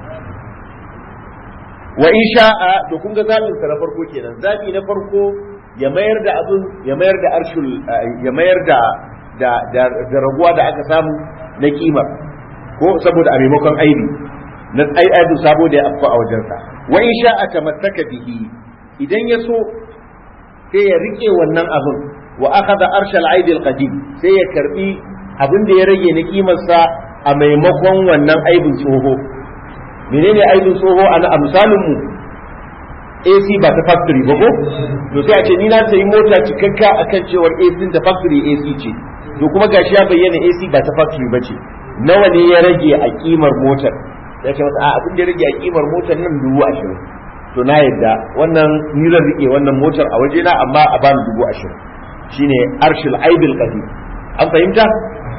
wa in sha'a to kun ga zabin sa na farko kenan zabi na farko ya mayar da abin ya mayar da arshul ya mayar da da da raguwa da aka samu na kimar ko saboda a maimakon aibi na ai aibu sabo da ya afko a wajensa wa in sha'a tamassaka bihi idan ya so sai ya rike wannan abin wa akhadha arshal aibi alqadim sai ya karbi abin da ya rage na kimarsa a maimakon wannan aibin tsoho menene aibin tsoho a misalin mu AC ba ta factory ba ko to sai a ce ni na sayi mota cikakka akan cewar AC ta factory AC ce to kuma gashi ya bayyana AC ba ta factory ba ce nawa ne ya rage a kimar motar ya ce masa a abin da ya rage a kimar motar nan dubu ashirin to na yadda wannan ni zan rike wannan motar a wajena amma a bani dubu ashirin shine arshil aibil qadim an fahimta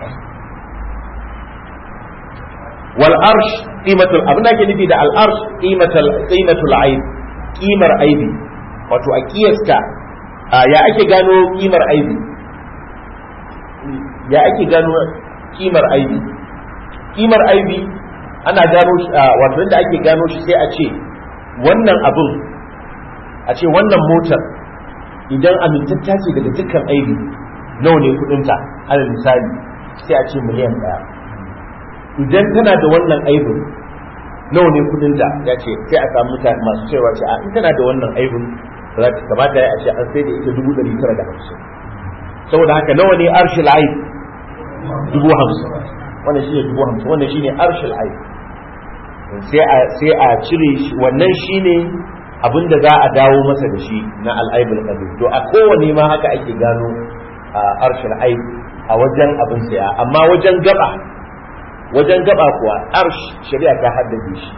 wal arsh qimatul abin da ke nufi da al arsh qimatul qimatul aib kimar aibi wato a kiyasta ya ake gano kimar aibi ya ake gano kimar aibi kimar aibi ana gano shi wato inda ake gano shi sai a ce wannan abin a ce wannan motar idan amintatta ce daga dukkan aibi nawa ne kudinta alal misali sai a ce miliyan daya idan tana da wannan aibin nawa ne kudin da ya ce sai a samu mutane masu cewa ce a in tana da wannan aibin za ta kamata ya ce an sai da ita dubu ɗari tara da hamsin saboda haka nawa ne arshil aib dubu hamsin wannan shine dubu hamsin wannan shine arshil aib sai a sai a cire shi wannan shine abin da za a dawo masa da shi na al'aibul qadim to a kowane ma haka ake gano arshil aib a wajen abin saya amma wajen gaba wajen gaba kuwa arsh shari'a ta haddace shi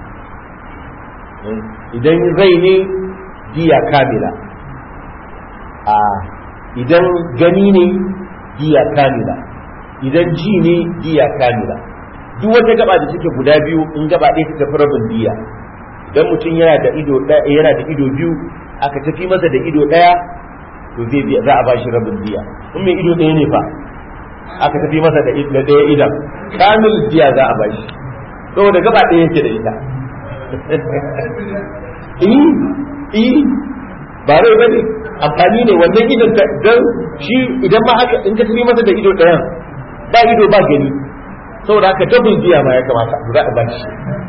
idan rai ne diya kamila a idan gani ne diya kamila idan ji ne diya kamila duk wata gaba da suke guda biyu in gaba ɗaya ta tafi rabin diya idan mutum yana da ido ɗaya yana da ido biyu aka tafi masa da ido ɗaya to zai biya za a ba shi rabin diya in mai ido ɗaya ne fa aka tafi masa da ɗaya idan kamil diya za a ba shi saboda gaba ɗaya yake da ita eh ba rai ba ne amfani ne wannan idan don shi idan ma haka in ka tafi masa da ido ɗayan ba ido ba gani saboda haka double biya ma ya kamata za a bashi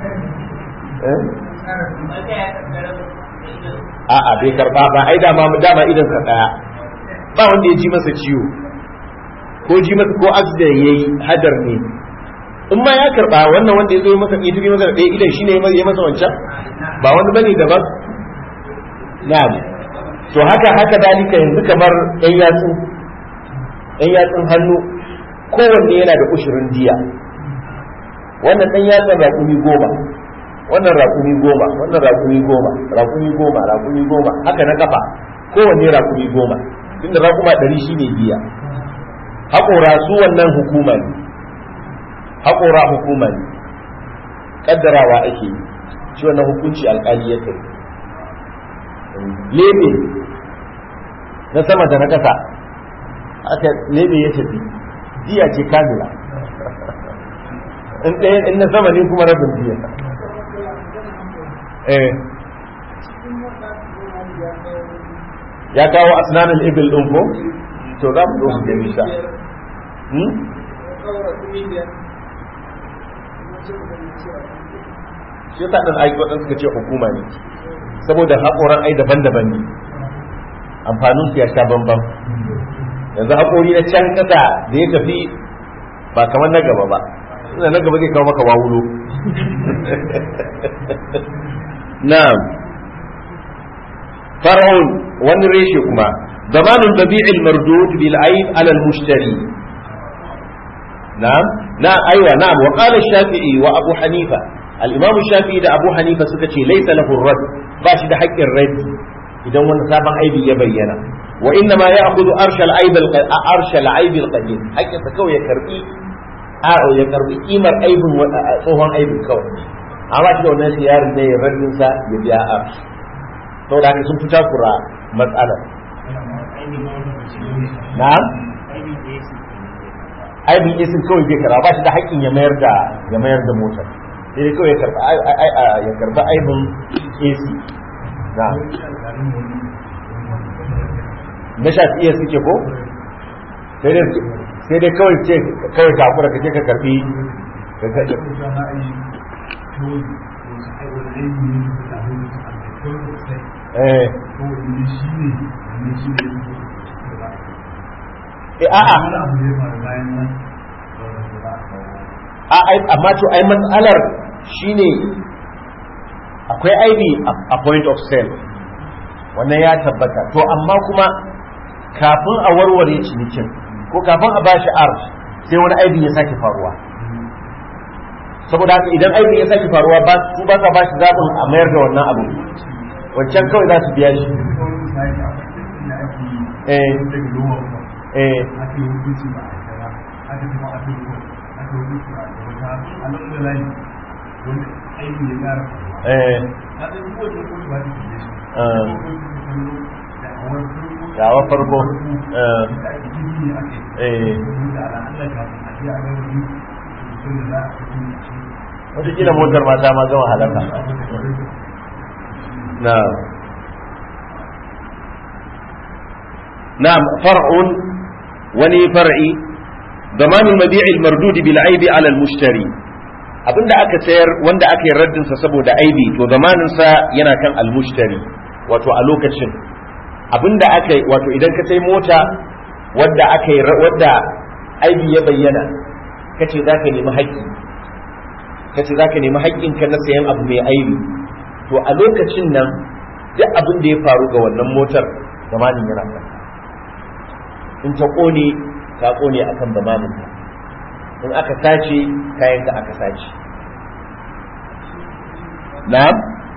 a'a bai karba ba ai dama dama idan sa daya ba wanda ya ji masa ciwo ko ji masa ko accident yayi hadar ne in ma ya karba wannan wanda ya zo masa ya tafi masa da ɗaya idan shine ya masa wancan ba wani bane daban na'am to haka haka dalika yanzu kamar ɗan yatsu ɗan yatsun hannu kowanne yana da ushirin diya wannan ɗan yatsun raƙumi goma wannan raƙumi goma wannan raƙumi goma raƙumi goma raƙumi goma haka na kafa kowanne raƙumi goma inda raƙuma ɗari shine biya haƙora su wannan hukuma ne haƙora hukuma ne ƙaddarawa ake yi shi wannan hukunci alƙali ya kai lebe na sama da na ƙasa aka lebe ya tafi diya ce kamila in ɗaya in na sama ne kuma rabin diya eh ya kawo asnanin ibil ɗin ko to za mu zo su gani sha shi yasa ɗan aiki waɗanda suka ce hukuma ne saboda haƙoran ai daban-daban ne amfanin su ya sha bambam yanzu haƙori na can ƙasa da ya tafi ba kamar na gaba ba ina na gaba zai kawo maka wawulo na'am far'un wani reshe kuma zamanul babi'il mardud bil aib ala al mushtari na'am na aiwa na'am wa qala shafi'i wa abu hanifa al imam shafi'i da abu hanifa suka ce laysa lahu rad ba shi da haƙƙin raddi idan wani sabon aibi ya bayyana wa inna ma ya'khudhu arshal aib al arshal aib al qadim haƙƙinsa kawai ya karbi a ya karbi kimar aibin tsohon aibin kawai amma shi da wannan siyarin ne ya raddin sa ya biya arsh saboda haka sun fita kura matsalar na'am aibin isin kawai zai karba ba shi da haƙƙin ya mayar da ya mayar da motar sai dai kawai ya karba ya karba aibin AC na'am na shafi iya suke ko sai dai sai dai kawai ce kawai ka hakura ka je ka karbi ka ga eh a'a a amma to ai matsalar shine akwai aibi a point of sale wannan ya tabbata to amma kuma kafin a warware cinikin ko kafin a bashi arz sai wani aibi ya sake faruwa saboda haka idan aibi ya sake faruwa ba su ba sa bashi zaɓin a mayar da wannan abu wancan kawai za su biya shi eh eh gawa farko wataƙila motar mata ma gama halaka na نعم فرع وني فرعي ضمان المبيع المردود بالعيب على المشتري abinda aka sayar wanda aka yi raddin sa saboda aibi to zamanin sa yana kan almushtari wato a lokacin abinda aka yi wato idan ka sai mota wadda aka yi wadda aibi ya bayyana kace zaka nemi haƙƙi kace zaka nemi haƙƙin ka na sayan abu mai aibi to a lokacin nan duk abin da ya faru ga wannan motar zamanin yana kan in ta kone ta kone akan zamanin ta in aka sace kayan ka aka sace na'am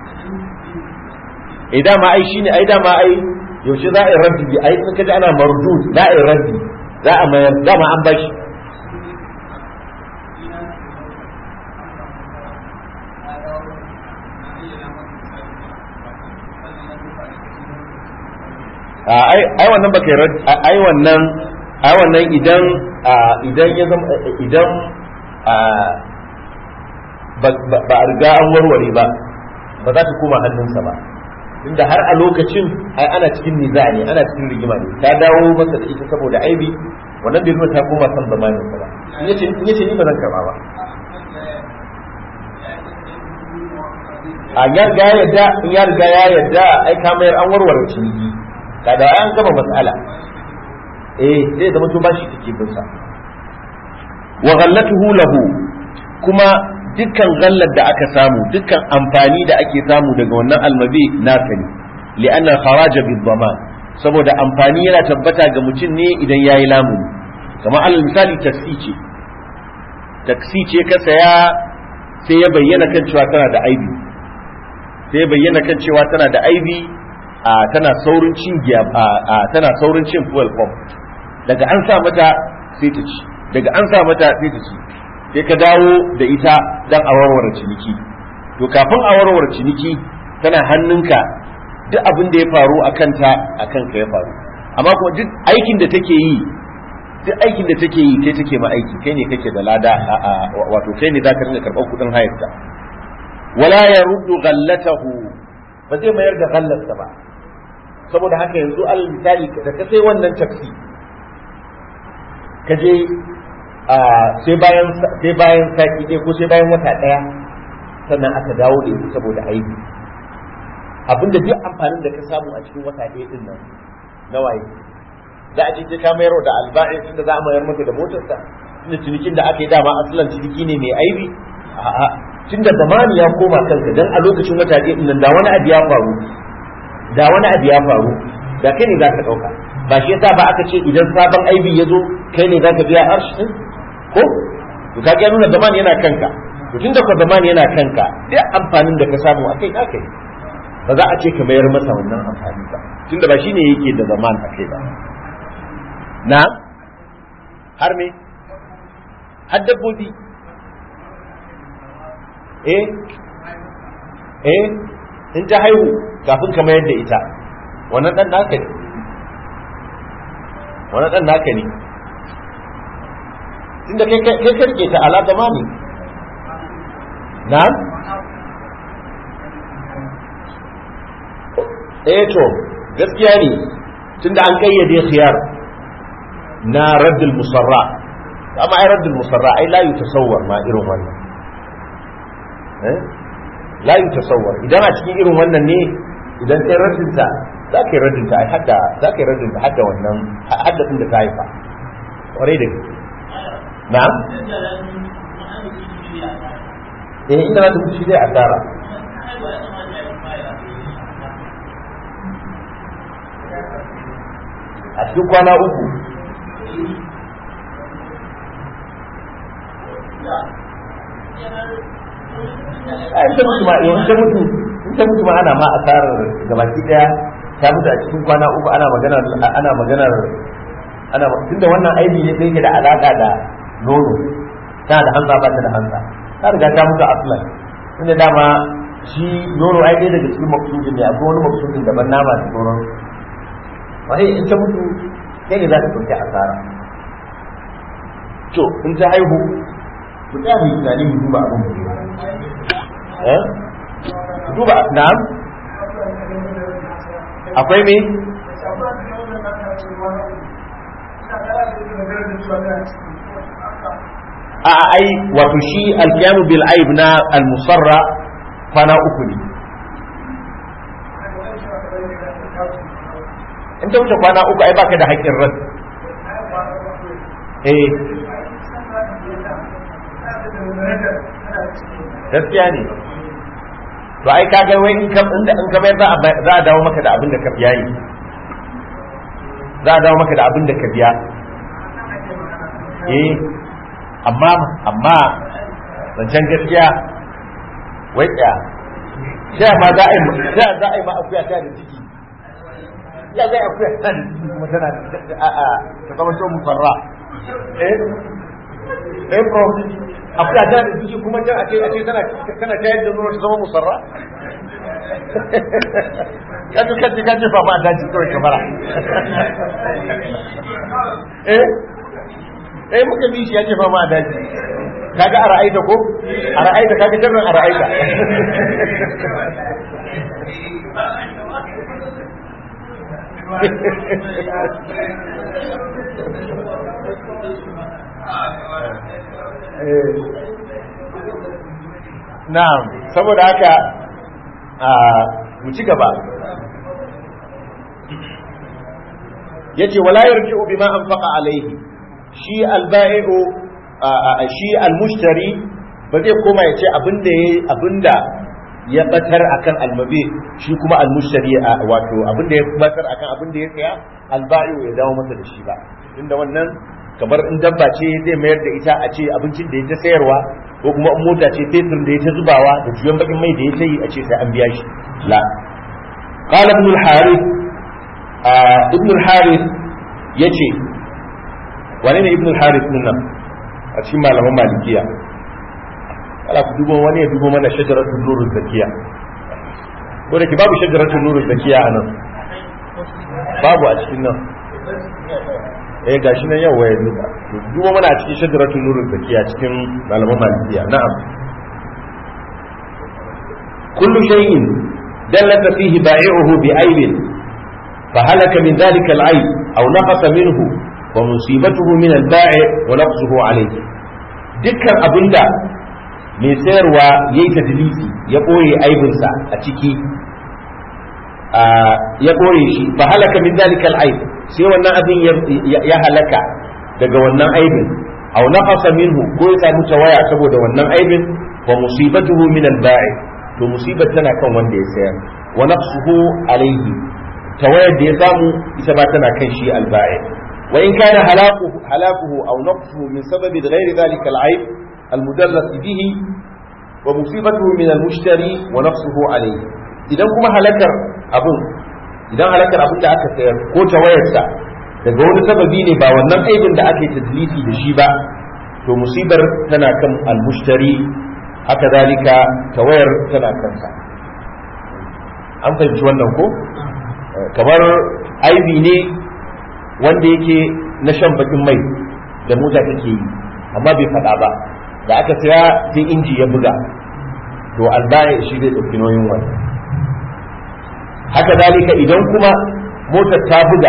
eh dama ai shine ai dama ai yaushe za a yi rabbi bi ai in kaji ana mardud za a yi rabbi za a mayar dama an bashi ai wannan baka yi ai wannan ai wannan idan idan ya zama idan ba a riga an warware ba ba za ta koma hannunsa ba inda har a lokacin ai ana cikin niza ne ana cikin rigima ne ta dawo masa da ita saboda aibi wannan bai nuna ta koma san zamanin ba in yace ni ba zan karba ba a ya riga ya yadda in ya riga ya yadda ai ka mayar an warware ciniki kada an gama matsala eh zai zama to bashi kake bin sa wa ghallatuhu lahu kuma dukkan gallar da aka samu dukkan amfani da ake samu daga wannan almabi naka ne li'anna kharaja bil dhaman saboda amfani yana tabbata ga mutum ne idan yayi lamuni kamar alal misali taksi ce taksi ce ka saya sai ya bayyana kan cewa tana da aibi sai bayyana kan cewa tana da aibi a tana saurin cin giya a tana saurin cin fuel pump daga an sa mata sai ta ci daga an sa mata sai ta ci sai ka dawo da ita dan a warware ciniki to kafin a warware ciniki tana hannunka duk abin da ya faru a kanta a kanka ya faru amma kuma duk aikin da take yi duk aikin da take yi kai take ma aiki kai ne kake da lada wato kai ne zaka rinka karɓar kuɗin hayarta wala ya ruddu ghallatahu ba zai mayar da ghallarsa ba saboda haka yanzu alal misali da ka sai wannan taxi ka je sai bayan sai bayan sati ɗaya ko sai bayan wata ɗaya sannan aka dawo da ita saboda aiki abinda duk amfanin da ka samu a cikin wata ɗaya din nan na waye za a ce ka mayar da alba'in tunda za a mayar maka da motarsa tunda cinikin da aka yi dama asalan ciniki ne mai aibi a'a tunda zamani ya koma kanka dan a lokacin wata ɗaya din nan da wani abu ya faru da wani abu ya faru da kai ne za ka ɗauka ba shi yasa ba aka ce idan sabon aibi ya zo kai ne za ka biya arshi din ko to ka ga nuna zamani yana kanka to tunda ko zamani yana kanka duk amfanin da ka samu akai naka ne ba za a ce ka mayar masa wannan amfani ba tunda ba shine yake da zaman akai ba na har me har dabbobi eh eh in ta haihu kafin ka mayar da ita wannan dan naka ne wannan dan naka ne tunda kai kai karke ta ala zamani na eh to gaskiya ne tunda an kayyade khiyar na raddul musarra amma ai raddul musarra ai la yutasawwar ma irin wannan eh la yutasawwar idan a cikin irin wannan ne idan kai raddin ta za ka yi raddin ta ai hadda za ka yi raddin ta hadda wannan hadda da ta haifa kwarai da gaske na'am eh ina da mutu shi zai asara a cikin kwana uku a in ta mutu ma in ta mutu in ta mutu ma ana ma asarar gabaki daya ta mutu a cikin kwana uku ana maganar ana maganar ana tunda wannan aibi ne da yake da alaka da nono ta da hanza ba ta da hanza ta riga ta mutu aslan tunda dama shi nono ai ɗaya daga cikin maksudin ne akwai wani maksudin daban nama da sauran wani in ta mutu kai ne za ta ɗauki asara to in ta haihu ku tsaya mu yi tunani mu duba abin mu eh duba na'am akwai me a ai wato shi alkiyamu bil aib na al-musarra kwana uku ne in ta wuce kwana uku ai baka da haƙƙin ran eh gaskiya ne to ai ka ga wai in ka inda in ka bayar za a za a dawo maka da abin da ka biya ne za a dawo maka da abin da ka biya eh amma amma zancen gaskiya wai tsaya sai ma za a yi sai za a yi ma akuya ta da ciki ya zai akuya ta da ciki kuma tana a a ta zama to mufarra eh eh bro akuya ta da ciki kuma can a ce a ce tana tana tayar da nono ta zama musarra kaji kaji kaji fa ma daji kawai kamara eh eh muka bi shi ya ce fa ma daji kaga a ra'aita ko a ra'aita kaga sharrin a ra'aita na'am saboda haka a mu ci gaba yace wala yarji'u bima anfaqa alayhi shi alba'i'u shi almushtari ba zai koma ya ce abinda ya abinda ya batar akan almabi shi kuma almushtari wato abinda ya batar akan abinda ya saya alba'i'u ya dawo masa da shi ba inda wannan kamar in dabba ce zai mayar da ita a ce abincin da ya ta sayarwa ko kuma in mota ce fetur da ya ta zubawa da juyan bakin mai da ya ta yi a ce sai an biya shi la قال ابن الحارث آه ابن الحارث يجي wane ne ibn al-harith din nan a cikin malaman malikiya ala ku dubo wani ya dubo mana shajaratul nuruz zakiya ko da ke babu shajaratul nuruz zakiya a nan babu a cikin nan eh gashi nan yau waye duba dubo mana a cikin shajaratul nuruz zakiya cikin malaman malikiya na'am kullu shay'in dallata fihi ba'i'uhu bi'aibin فهلك من ذلك العيب أو نقص منه ومصيبته من البائع ونقصه عليه dukkan abinda mai sayarwa ya yi tadlisi ya ɓoye aibinsa a ciki ya ɓoye shi fa halaka min zalika al-aib sai wannan abin ya halaka daga wannan aibin aw naqasa minhu ko ya samu tawaya saboda wannan aibin wa musibatuhu min al-ba'i to musibar tana kan wanda ya sayar wa naqsuhu alayhi tawayar da ya samu ita ba tana kan shi al-ba'i وإن كان هلاكه هلاكه أو نقصه من سبب غير ذلك العيب المدلس به ومصيبته من المشتري ونقصه عليه إذا كما هلكر أبن إذا هلكر أبن da aka sayar ko tawayarsa daga wani sababi ne ba wannan aibin da aka yi tadlisi da shi ba to musibar tana kan almushtari haka zalika tawayar tana kansa an fahimci wannan ko kamar aibi ne wanda yake na shan bakin mai da mota take yi amma bai faɗa ba da aka saya sai inji ya buga to albaya shi zai ɗauki nauyin wani haka zalika idan kuma motar ta buga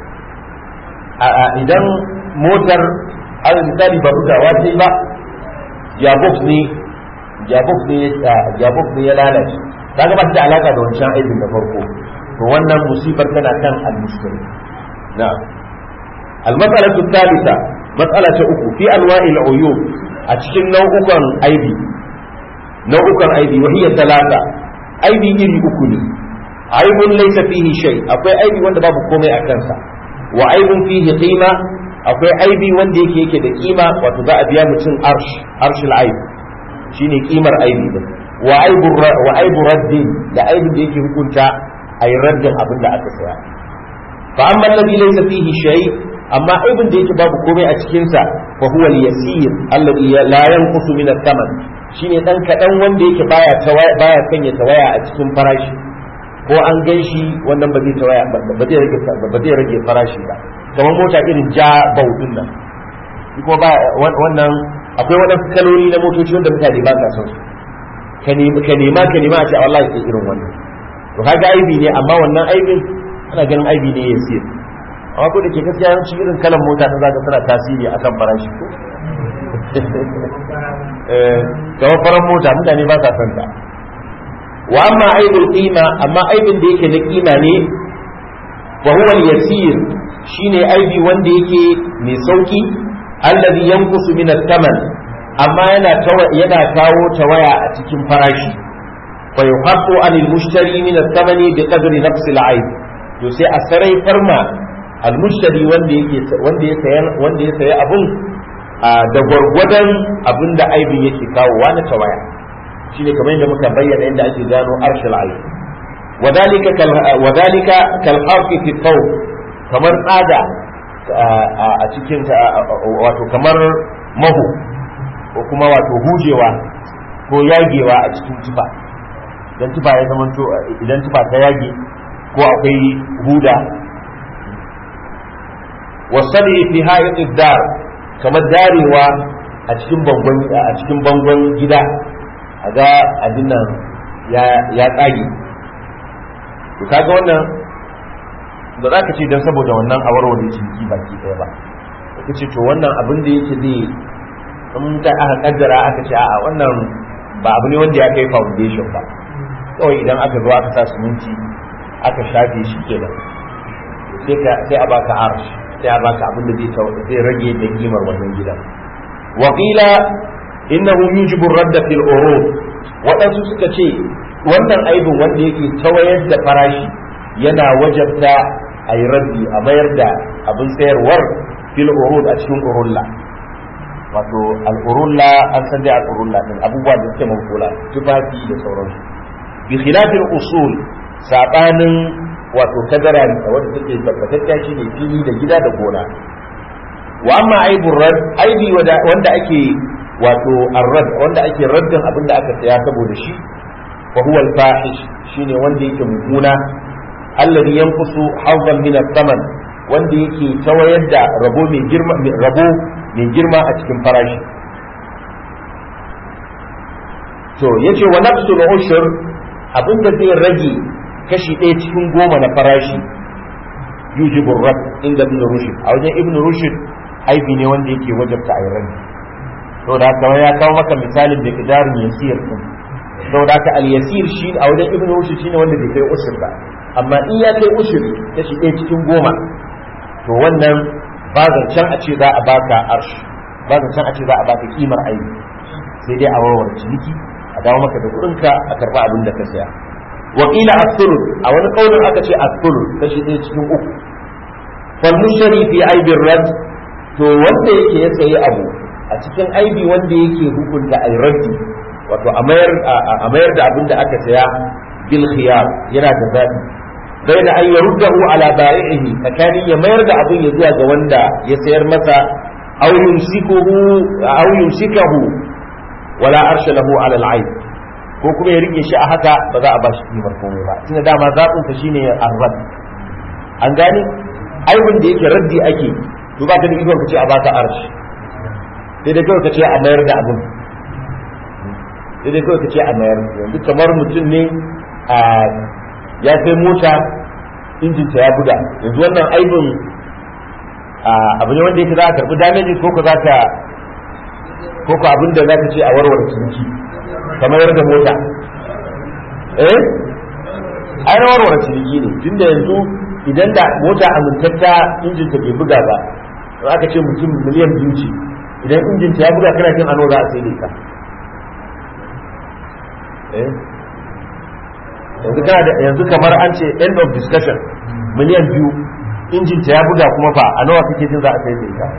idan motar ala misali ba bugawa sai ba jabox ne jabox ne jabox ne ya lalace kaga ba da alaka da wancan aikin da farko to wannan musibar tana kan al-mushkil na'am al-mas'alatu thalitha mas'ala ta uku fi anwa'il uyub a cikin nau'ukan aibi nau'ukan aibi wa hiya talata aibi iri uku ne aibun laysa fihi shay akwai aibi wanda babu komai a kansa wa aibun fihi qima akwai aibi wanda yake yake da kima wato za a biya mutum arsh arshul aib shine kimar aibi din wa aibu wa aibu raddin da aibin da yake hukunta ayi raddin abin da aka saya fa amma alladhi laysa fihi shay amma aibin da yake babu komai a cikin sa fa huwa al-yasir alladhi la yanqusu min ath-thaman shine dan kadan wanda yake baya baya sanya tawaya a cikin farashi ko an gan shi wannan ba zai tawaya ba zai rage ba zai rage farashi ba kamar mota irin ja baudin nan ko ba wannan akwai waɗansu kaloli na motoci wanda mutane ba sa son su ka nema ka nema ka nema a ce wallahi sai irin wannan to kaga aibi ne amma wannan aibin ana ganin aibi ne ya siyar amma ko da ke gaskiya yawanci irin kalan mota ta zaka tana tasiri akan farashi ko eh kamar faran mota mutane ba sa son ta wa amma aibul qima amma aibin da yake na kima ne wa huwa al-yasir shine aibi wanda yake mai sauki alladhi yanqusu min ath-thaman amma yana yana kawo tawaya a cikin farashi fa yuhaqqu anil mushtari min ath-thamani bi qadri nafs al-aib to sai a sarai farma al-mushtari wanda yake wanda ya sayar wanda ya sayi abun da gwargwadon abin da aibin yake kawowa na tawaya shine kamar yadda muka bayyana yadda ake gano arshal aib wadalika kal wadalika kal harfi fi thawb kamar tsada a cikin wato kamar mahu ko kuma wato hujewa ko yagewa a cikin tufa idan tufa ya zama to idan tufa ta yage ko akwai huda wasali fi ha'iq dar kamar darewa a cikin bangon a cikin bangon gida a ga abin nan ya tsage to kaga wannan ba za ka ce don saboda wannan a warware ciniki baki ɗaya ba ka ce to wannan abin da yake zai in ta aka kaddara aka ce a wannan ba abu ne wanda ya kai foundation ba kawai idan aka zo aka sa siminti aka shafe shi kenan sai a baka arsh sai a baka abin da zai rage da kimar wannan gidan wakila innahu yujibu radda fil urud waɗansu suka ce wannan aibin wanda yake tawayar da farashi yana wajabta a yi raddi a mayar da abin sayarwar fil urud a cikin urulla wato al urulla an san dai al urulla din abubuwa da suke mafula tufafi da sauransu bi khilafin usul sabanin wato kadara wadda take tabbatacciya shine fili da gida da gona wa amma aibur rad aibi wanda ake wato arrad wanda ake raddin abin da aka saya saboda shi fa huwa al-fahish shine wanda yake mummuna alladhi yanqusu hawdan min ath-thaman wanda yake tawayar da rabo mai girma rabo mai girma a cikin farashi to yace wa nafsul ushur abinda zai rage kashi ɗaya cikin goma na farashi yujibu rad inda ibn rushd a wajen ibn rushd aibi ne wanda yake wajabta a yi to da haka ya kawo maka misalin da kidarin yasir din to da haka al yasir shi a wajen ibn rushd shine wanda bai kai ushur ba amma in ya kai ushur kashi ɗaya cikin goma to wannan ba zancen a ce za a baka arsh ba zancen a ce za a baka kimar aibi sai dai a warware ciniki a dawo maka da kuɗinka a karɓa abin da ka saya wakila as-sulus a wani kaulin aka ce as-sulus kashi ɗaya cikin uku fal mushtari fi aibin rad to wanda yake ya sayi abu a cikin aibi wanda yake hukunta ai raddi wato a mayar a mayar da abin da aka saya bil khiyar yana da zabi baina an yaruddahu ala ba'ihi tsakanin ya mayar da abin ya zuwa ga wanda ya sayar masa aw yumsikuhu aw yumsikahu wala arsha lahu ala al-aib ko kuma ya rike shi a haka ba za a ba shi kimar komai ba tunda dama zaɓin sa shine arrad an gane aibin da yake raddi ake to ba ka da ikon ka ce a baka arshi sai dai kawai ka ce a mayar da abin sai dai kawai ka ce a mayar yanzu kamar mutum ne a ya sai mota injinta ya buga yanzu wannan aibin abu ne wanda yake za a karɓi damage ko ko za ka ko ko abin da za ka ce a warware ciniki kamar da mota eh ai rawar wani ciniki ne tunda yanzu idan da mota amintatta injin ta bai buga ba to aka ce mutum miliyan biyu ce idan injin ta ya buga kana jin ano za a sai ka eh yanzu kana da yanzu kamar an ce end of discussion miliyan biyu injin ta ya buga kuma fa a nawa kake jin za a sai da ita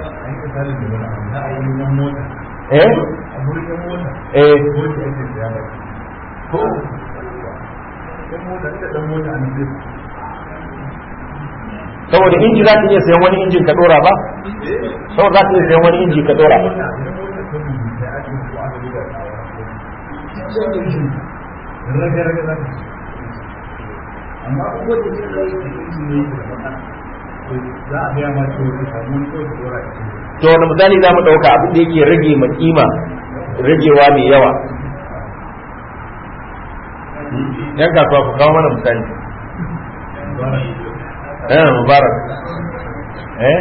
eh eh saboda inji za ka iya sayan wani injin ka dora ba saboda za ka iya sayan wani inji ka dora amma ko da ke da inji ne za a biya ma cewa ka samu wani kawai ka dora to wani misali za mu ɗauka abin da yake rage ma kima ragewa mai yawa yan kasuwa ku kawo mana misali eh mubarak eh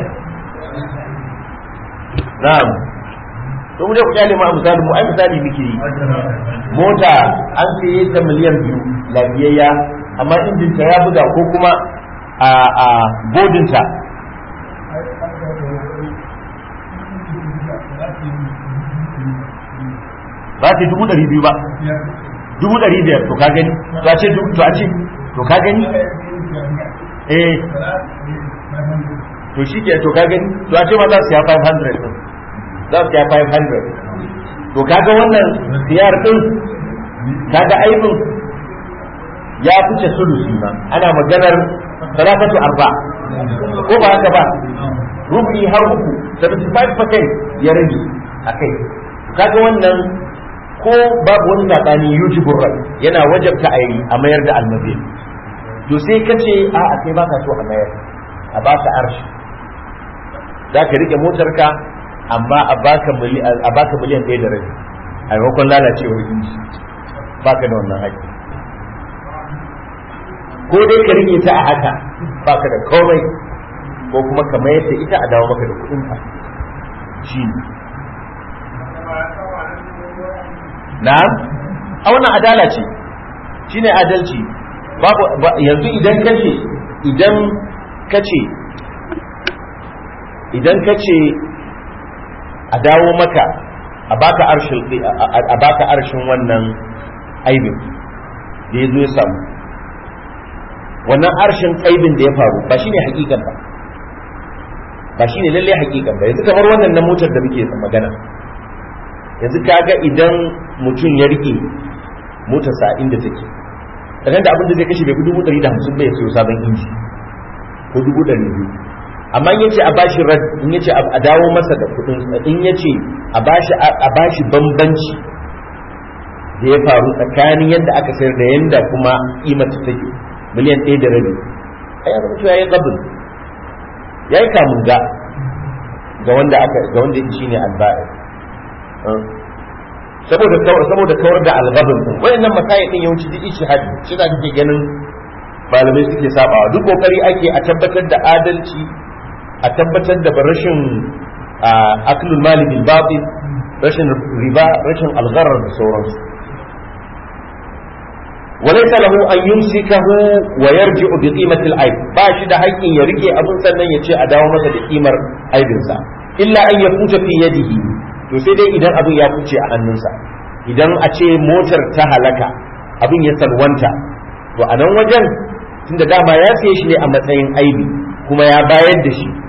na'am to mu je ku kyale ma misali mu ai misali muke yi mota an saye ta miliyan biyu lafiyayya amma injinta ya buga ko kuma a a bodinta ba ta dubu ɗari biyu ba dubu ɗari biyar to ka gani to a ce to a ce to ka gani eh to shi ke to ka gani to a ce ma za su ya 500 din za su ya 500 to kaga wannan siyar din kaga aibin ya fice sulusi ma ana maganar salatatu arba ko ba haka ba rubi har uku 75% ya rage a kai kaga wannan ko babu wani sabani yujibu rai yana wajabta a yi a mayar da almazi to sai ka ce a a kai baka so a mayar a baka arshi za ka rike motarka amma a baka a baka miliyan ɗaya da rabi a maimakon lalacewar inji baka da wannan haƙƙi ko dai ka rike ta a haka baka da komai ko kuma ka mayar da ita a dawo maka da kuɗinka shi ne na'am a wannan adala ce shine adalci babu yanzu idan kace idan kace idan kace a dawo maka a baka arshin a baka arshin wannan aibin da ya zo ya samu wannan arshin aibin da ya faru ba shine hakikan ba ba shine lalle hakikan ba yanzu kamar wannan na motar da muke magana yanzu kaga idan mutum ya rike motarsa inda take kadan da abin da zai kashe bai fi dubu ɗari da hamsin bai sayo sabon inji ko dubu ɗari biyu amma in yace a bashi rad in yace a dawo masa da kuɗin in yace a bashi a bashi bambanci da ya faru tsakanin yadda aka sayar da yadda kuma kimata take miliyan ɗaya da rabi a yanzu mutuwa ya yi gabin ya yi kamun ga ga wanda aka ga wanda shi ne alba'i saboda saboda kawar da algabin din wayannan masaya din yawanci duk ishihadi shi da kake ganin malamai suke sabawa duk kokari ake a tabbatar da adalci a tabbatar da rashin aklul mali bil batil rashin riba rashin algharar da sauransu وليس له أن يمسكه ويرجع بقيمة العيب باش ده حق يرجع أبن سنن يتشي أداو مسا بقيمة عيب سا إلا أن يفوت في يده to sai dai idan abin ya kuce a hannunsa idan a ce motar ta halaka abin ya salwanta to a nan wajen tunda dama ya siye shi ne a matsayin aibi kuma ya bayar da shi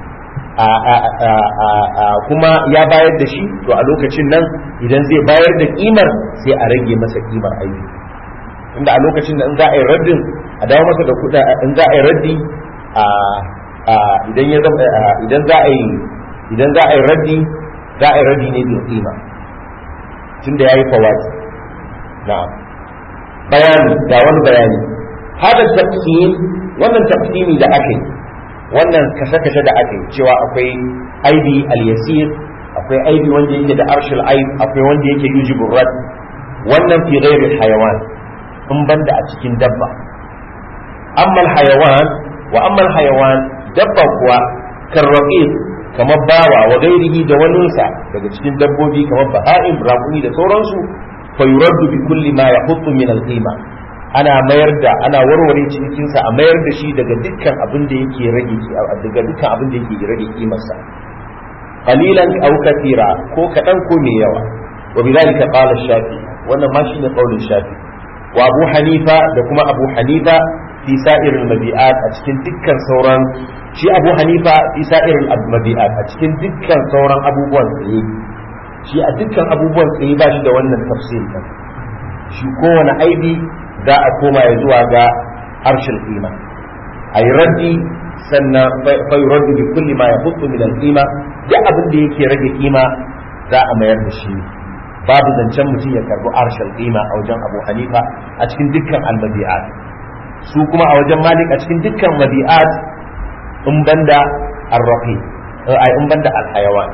kuma ya bayar da shi to a lokacin nan idan zai bayar da kimar sai a rage masa kimar aibi inda a lokacin da in za a yi raddin a dawo masa da kuɗa in za a yi raddi a idan ya zama idan za a yi idan za a yi raddi za a yi raddi ne bil qima tunda yayi fawati na'am bayani ga wani bayani hada taqsim wannan taqsimi da ake wannan kashe-kashe da ake cewa akwai aibi al-yasir akwai aibi wanda yake da arshil aib akwai wanda yake yujibur rad wannan fi ghairi hayawan in banda a cikin dabba amma hayawan wa amma hayawan dabba kuwa karraqib kamar bawa wa gairihi da waninsa daga cikin dabbobi kamar baha'im raƙumi da sauransu fa yuraddu bi kulli ma yahuttu min al-qima ana mayar da ana warware cikinsa a mayar da shi daga dukkan abin da yake rage daga dukkan abin da yake rage kimarsa qalilan aw kathira ko kadan ko mai yawa wa bidalika qala shafi wannan ma shine qaulin shafi wa abu hanifa da kuma abu hanifa fi sa'iril mabi'at a cikin dukkan sauran shi abu hanifa fi sa'iril mabi'at a cikin dukkan sauran abubuwan tsaye shi a dukkan abubuwan tsaye ba shi da wannan tafsir din shi kowane aibi za a koma ya zuwa ga harshen qima a yi raddi sannan fa yuraddu bi kulli ma yahuttu min al-qima duk abin da yake rage kima za a mayar da shi babu zancen mutum ya karbi arshal qima a wajen Abu Hanifa a cikin dukkan al-mabi'at su kuma a wajen Malik a cikin dukkan mabi'at in banda ar-raqi ai in banda al-hayawan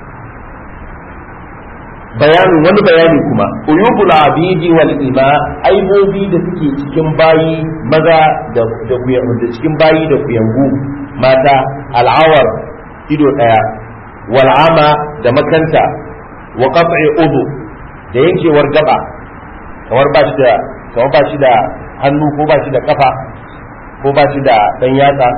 bayanin wani bayani kuma uyubul abidi wal ima aibobi da suke cikin bayi maza da da da cikin bayi da kuyangu mata al'awar ido daya wal ama da makanta wa qat'i udu da yankewar gaba kamar ba shi da kamar ba shi da hannu ko ba shi da kafa ko ba shi da dan yatsa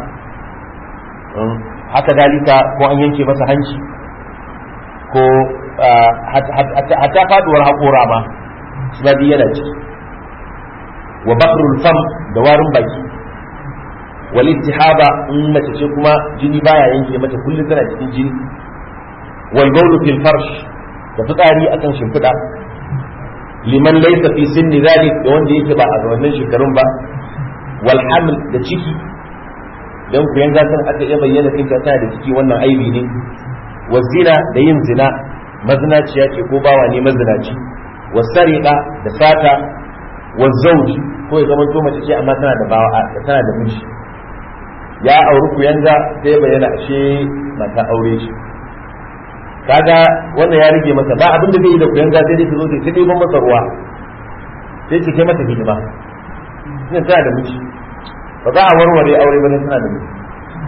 haka dalika ko an yanke masa hanci ko hatta faduwar haƙora ma su ma yana ciki wa bakrul fam da warin baki wal ittihaba in mace ce kuma jini baya yanke mata kullum tana cikin jini wal bawlu fil farsh da fitsari akan shimfiɗa liman laysa fi sinni zalik da wanda yake ba a wannan shekarun ba wal haml da ciki dan ku yanga san aka iya bayyana kinta tana da ciki wannan aibi ne wa zina da yin zina mazinaciya ce ko bawa ne mazinaci wa sariqa da sata wa zawji ko ya zama to mace ce amma tana da bawa tana da miji ya auri ku yanga sai bayyana ashe mata aure shi kaga wannan ya rige masa ba abin da zai yi da ku yanga sai dai ta zo ta ta ɗiban masa ruwa sai ce kai mata hidima ina tana da miji ba za a warware aure ba ne tana da miji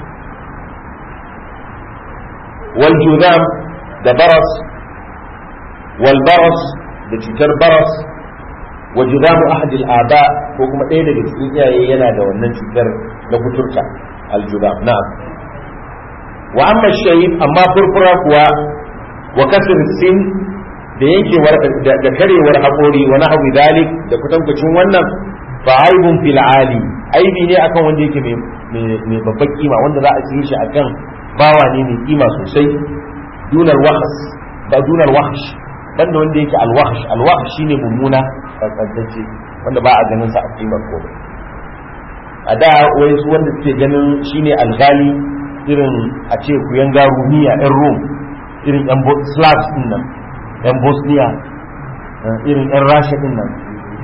wal juzam da baras wal baras da cutar baras wa juzamu ahad al aba ko kuma ɗaya daga cikin iyaye yana da wannan cutar na kuturta al juzam na'am wa amma shayib amma furfura kuwa wa kasr sin da yankewar da karewar haƙori wa nahwi dalik da kutankucin wannan fa aibun fil ali aibi ne akan wanda yake mai babbar kima wanda za a siye shi akan bawa ne mai kima sosai dunar wahas ba dunar wahash banda wanda yake alwahash alwahash shine mummuna tsantsace wanda ba a ganin sa a kimar ko a da wai su wanda suke ganin shine algali irin a ce ku yan garumiya yan rome irin yan slavs din nan yan bosnia irin yan rasha din nan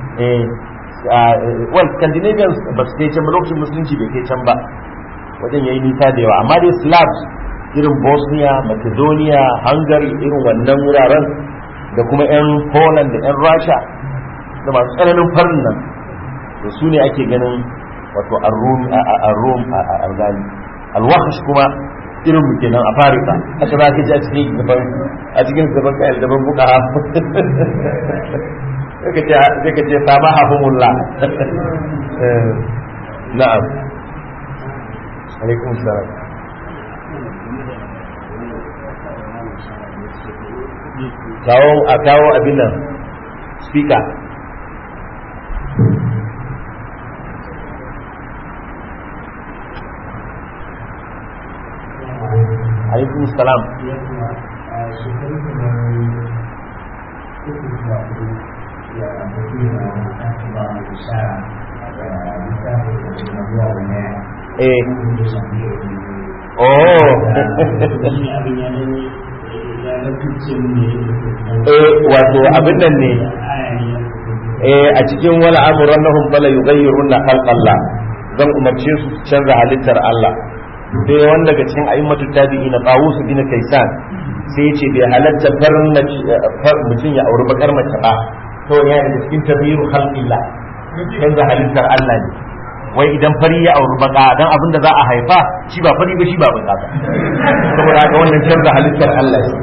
well scandinavians ba su kai can ba lokacin musulunci bai kai can ba wajen yayi nisa da yawa amma dai slavs irin bosnia macedonia hungary irin wannan wuraren da kuma 'yan poland da 'yan rasha da masu tsananin farin nan da su ne ake ganin wato a rom a algali alwahash kuma irin mu kenan a farisa aka za ka ji a cikin gaban a cikin gaban kayan gaban buka sai ka ce sama hafimullah na'am alaikum salam kawo a kawo abin nan speaker alaikum salam eh oh eh wato abin nan ne eh a cikin wala amuran nahum fala yughayyiruna khalqallah zan umarce su su canza halittar Allah sai wanda daga cikin a'immatu tabi'i na Tawus bin Kaisan sai ya ce bai halatta farin mutum ya auri bakar mace ba to ya daga cikin tabiru khalqillah canza halittar Allah ne wai idan fari ya auri baka dan abin da za a haifa shi ba fari ba shi ba baka ba saboda haka wannan canza halittar Allah ne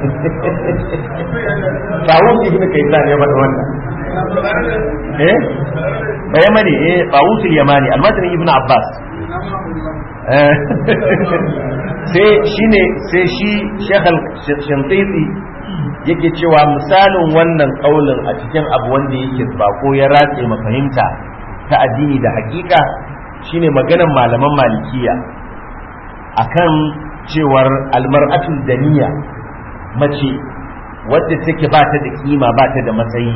Tawus ibn Kaisan ya faɗa wannan eh bayamani eh Tawus al-Yamani almadani ibn Abbas sai shine sai shi Sheikh Shantiti yake cewa misalin wannan kaulin a cikin abu wanda yake bako ya ratse mafahimta ta addini da hakika shine maganan malaman malikiya akan cewar almar'atul daniya mace wadda take ba ta da kima ba ta da matsayi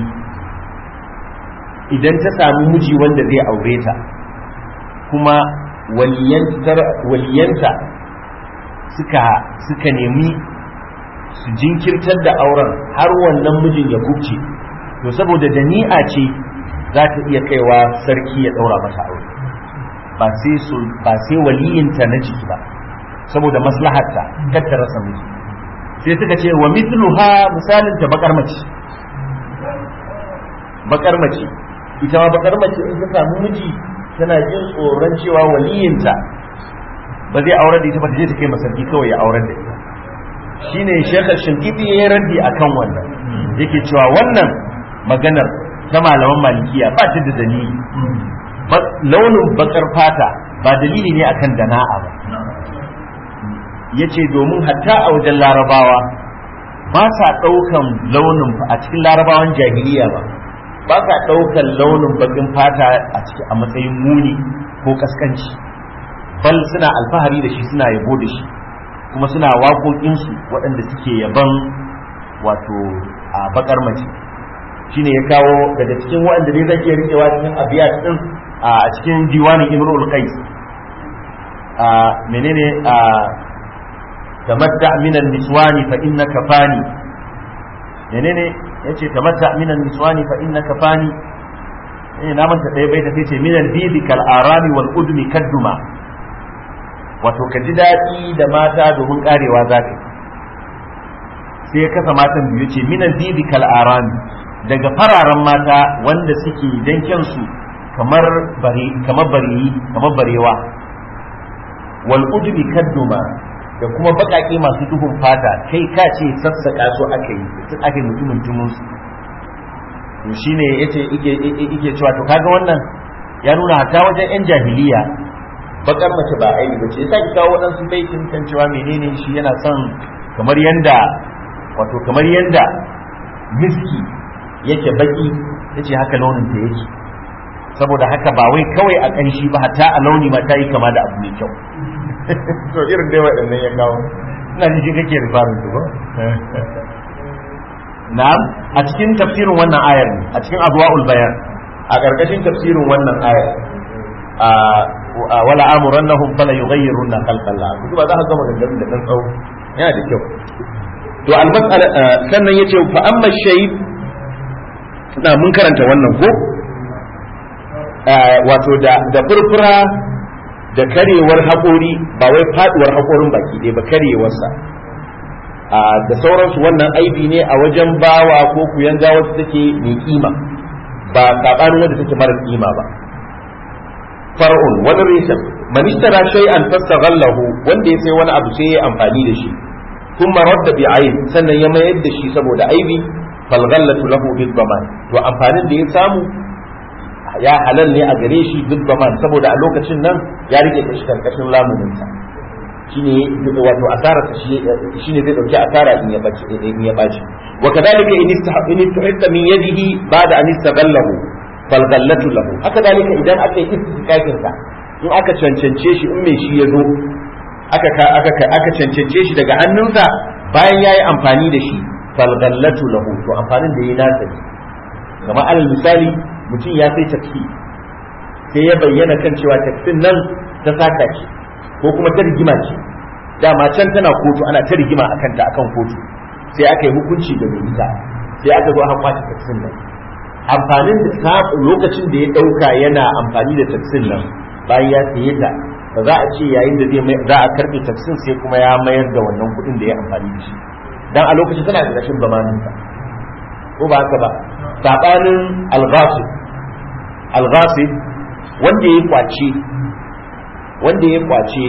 idan ta samu miji wanda zai aure ta kuma waliyanta suka suka nemi su jinkirtar da auren har wannan mijin ya kubce to saboda dani'a ce za ta iya kaiwa sarki ya daura mata aure ba sai su ba sai waliyinta na jiki ba saboda maslaharta kar ta rasa miji sai suka ce wa mithluha misalin ta bakar mace bakar mace ita ma bakar mace in ta samu miji tana jin tsoron cewa waliyinta ba zai aurar da ita ba ta je ta kai masarki kawai ya aurar da ita shine shekar shinkiti ya raddi akan wannan yake cewa wannan maganar ta malaman malikiya ba ta da dalili launin bakar fata ba dalili ne akan dana'a ba yace domin hatta a wajen larabawa ba sa ɗaukan launin a cikin larabawan jahiliya ba ba sa ɗaukan launin bakin fata a ciki a matsayin muni ko kaskanci bal suna alfahari da shi suna yabo da shi kuma suna waƙoƙinsu waɗanda suke yaban wato a bakar mace shine ya kawo daga cikin waɗanda dai zai iya rikewa cikin abiyat din a cikin diwanin imrul qais a menene a tamatta min niswani fa innaka fani menene yace tamatta min niswani fa innaka fani eh na manta ɗaya bai ta ce min al-bibi kal arami wal udmi kadduma wato ka ji daɗi da mata domin karewa zaka sai ya kasa matan biyu ce min al-bibi kal arami daga fararen mata wanda suke dankensu kamar bare kamar bareyi kamar barewa wal udbi kadduma da kuma bakake masu duhun fata kai ka ce sassaka su aka yi tun aka yi mutumin tumun su to shine yace yake yake cewa to kaga wannan ya nuna ta wajen yan jahiliya bakar mace ba aibi bace yasa ki kawo wadansu baitin kan cewa menene shi yana son kamar yanda wato kamar yanda miski yake baki yace haka launin ta yake saboda haka ba wai kawai a kanshi ba hatta a launi ma ta yi kama da abu mai kyau to irin dai waɗannan ya kawo ina ji shi kake rifarin su ba na'am a cikin tafsirin wannan ayar ne a cikin adwa'ul bayan a ƙarƙashin tafsirin wannan ayar a wala amurannahum fala yughayyirunna khalqallah kuma za ka ga maganganun da dan tsawo yana da kyau to al-mas'ala sannan yace fa amma shayb na mun karanta wannan ko wato da da furfura da karewar haƙori ba wai faduwar haƙorin baki ɗaya ba karewarsa da sauransu wannan aibi ne a wajen bawa ko kuyanga wacce take mai kima ba sabanin wanda take mara kima ba far'un wani reshen man ishtara shay'an fastaghallahu wanda ya sai wani abu sai ya amfani da shi kuma radda bi aib sannan ya mayar da shi saboda aibi fal ghallatu lahu bil daman to amfanin da ya samu ya halal ne a gare shi bil daman saboda a lokacin nan ya rike shi karkashin lamunin sa shine wato asara shi shine zai dauki asara in ya bace in ya bace wa kadalika in istahaqqa tuhidda min yadihi ba'da an istaghallahu fal ghallatu lahu haka dalika idan aka yi istikakin sa in aka cancance shi in mai shi ya zo aka aka aka cancance shi daga hannunsa bayan yayi amfani da shi fal ghallatu lahu to amfanin da yayi nasa ne kamar alal misali mutum ya sai taksi sai ya bayyana kan cewa taksin nan ta saka ce ko kuma ta rigima ce dama can tana kotu ana ta rigima a kanta akan kotu sai aka yi hukunci da mai ita sai aka zo aka kwace taksin nan amfanin da lokacin da ya dauka yana amfani da taksin nan bayan ya saye ta ba za a ce yayin da zai za a karbe taksin sai kuma ya mayar da wannan kuɗin da ya amfani da shi dan a lokacin tana da rashin zamanin ka ko ba haka ba sabanin al-ghasib al-ghasib wanda ya kwace wanda ya kwace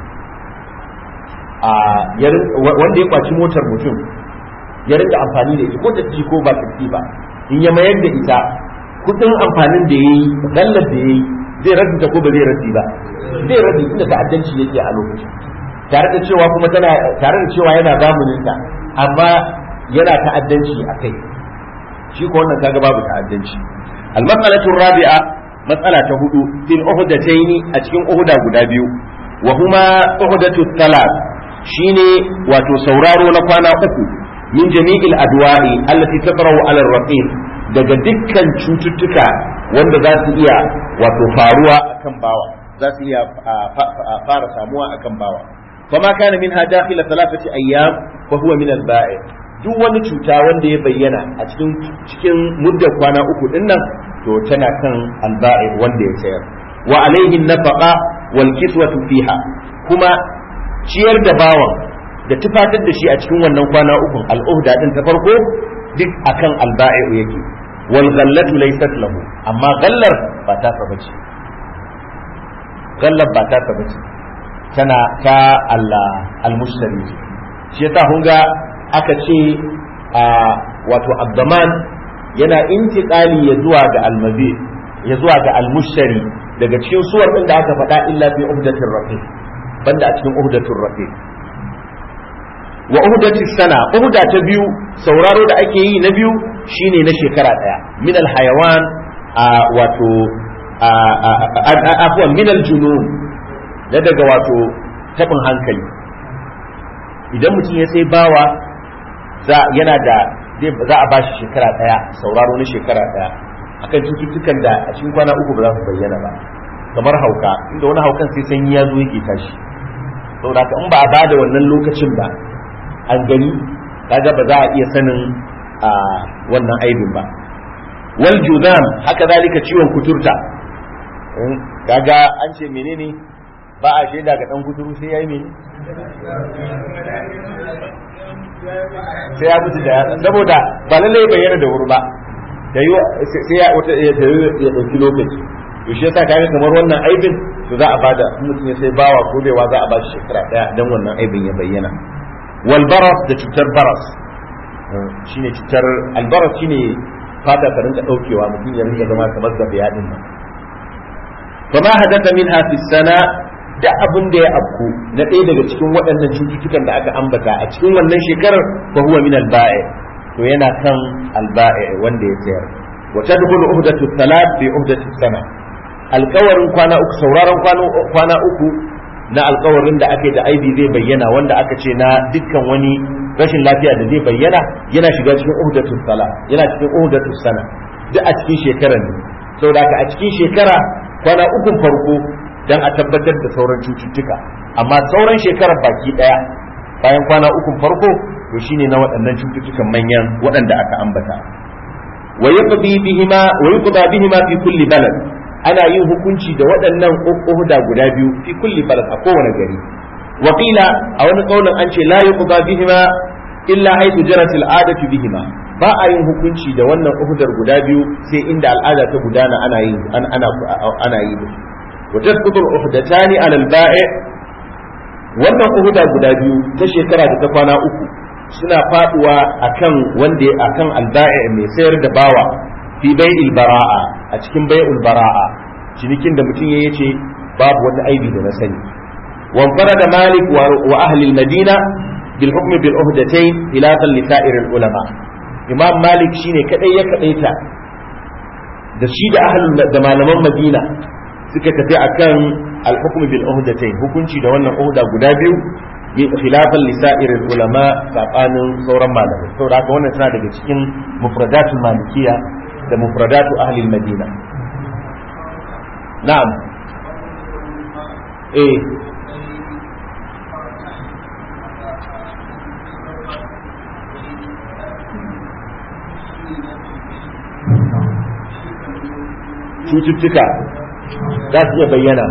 a wanda ya kwaci motar mutum ya rinka amfani da ita ko tafi ko ba tafi ba in ya mayar da ita kudin amfanin da ya yi gallar da ya yi zai rabi ta ko ba zai rabi ba zai rabi inda ta'addanci yake a lokacin tare da cewa kuma tana tare da cewa yana zamanin ta amma yana ta'addanci a kai shi ko wannan kaga babu ta'addanci al-mas'alatu rabi'a matsala ta hudu fil uhdataini a cikin uhda guda biyu wa huma uhdatu thalath shine wato sauraro na kwana uku min jami'il adwa'i allati tabra'u 'ala ar-raqib daga dukkan cututtuka wanda za su iya wato faruwa akan bawa za su iya fara samuwa akan bawa fama kana minha dakhila thalathati ayyam fa huwa min al-ba'i duk wani cuta wanda ya bayyana a cikin cikin muddar kwana uku din nan to tana kan alba'i wanda ya sayar wa alaihi nafaqa wal kiswatu fiha kuma ciyar da bawan da tufatar da shi a cikin wannan kwana uku al'uhda din ta farko duk akan alba'i yake wal ghallatu laysat lahu amma gallar ba ta saba ce gallar ba ta saba ce tana ta Allah al-mushtari shi yasa kun ga aka ce a wato abdaman yana intiqali ya zuwa ga almabi ya zuwa ga almushtari daga cikin suwar din da aka faɗa illa fi uhdatir rafiq banda a cikin uhdatir rafiq wa uhdatis sana uhda ta biyu sauraro da ake yi na biyu shine na shekara daya min alhayawan wato afwan min aljunun da daga wato tabin hankali idan mutum ya sai bawa yana da za a bashi shekara daya sauraro na shekara daya akan cututtukan da a cikin kwana uku ba za su bayyana ba kamar hauka inda wani haukan sai sanyi ya zo yake tashi saboda haka in ba a bada wannan lokacin ba an gani kaga ba za a iya sanin a wannan aibin ba wal juzam haka zalika ciwon kuturta kaga an ce menene ba a shaida ga dan kuturu sai yayi menene sai ya mutu da yatsa saboda ba lalle ya bayyana da wuri ba da yi sai ya wata ya ya dauki lokaci to shi yasa kaga kamar wannan aibin to za a bada mutum ya sai bawa ko baiwa za a ba shi shekara daya dan wannan aibin ya bayyana wal baras da cutar baras shine cutar albaras shine fata ta rinka daukewa mutum ya rinka zama kamar zabiya din nan fama hadatha minha fi sana da abin da ya afku na ɗaya daga cikin waɗannan cututtukan da aka ambata a cikin wannan shekarar fa huwa min al-ba'i to yana kan al-ba'i wanda ya sayar wa tadkhulu uhdatu thalath fi uhdati sana alƙawarin kwana uku sauraron kwana uku na alƙawarin da ake da aibi zai bayyana wanda aka ce na dukkan wani rashin lafiya da zai bayyana yana shiga cikin uhdatu salah yana cikin uhdatu sana duk a cikin shekarar ne saboda haka a cikin shekara kwana ukun farko dan a tabbatar da sauran cututtuka amma sauran shekarar baki daya bayan kwana uku farko to shine na waɗannan cututtukan manyan waɗanda aka ambata wa yaqdi bihima wa yuqda bihima fi kulli balad ana yin hukunci da waɗannan uhda guda biyu fi kulli balad a kowane gari wa qila a wani kaulin an ce la yuqda bihima illa haythu jarat al'adatu bihima ba a yin hukunci da wannan uhudar guda biyu sai inda al'ada ta gudana ana yi ana ana yi da wa tasqutu al-uhdatani 'ala al-ba'i' wannan uhuda guda biyu ta shekara da ta kwana uku suna faduwa akan wanda akan alba'i mai sayar da bawa fi bai'il bara'a a cikin bai'ul bara'a cinikin da mutum ya ce babu wata aibi da na sani wan da malik wa ahli madina bil hukm bil uhdatayn khilafan li sa'ir al ulama imam malik shine kadai ya kadaita da shi da ahli da malaman madina suka tafi akan al hukm bil uhdatayn hukunci da wannan uhda guda biyu khilafan lisa'iril ulama sabanin sauran malamai saboda haka wannan tana daga cikin mufradatul malikiya da mufradatu ahli madina na'am eh cututtuka za su iya bayyana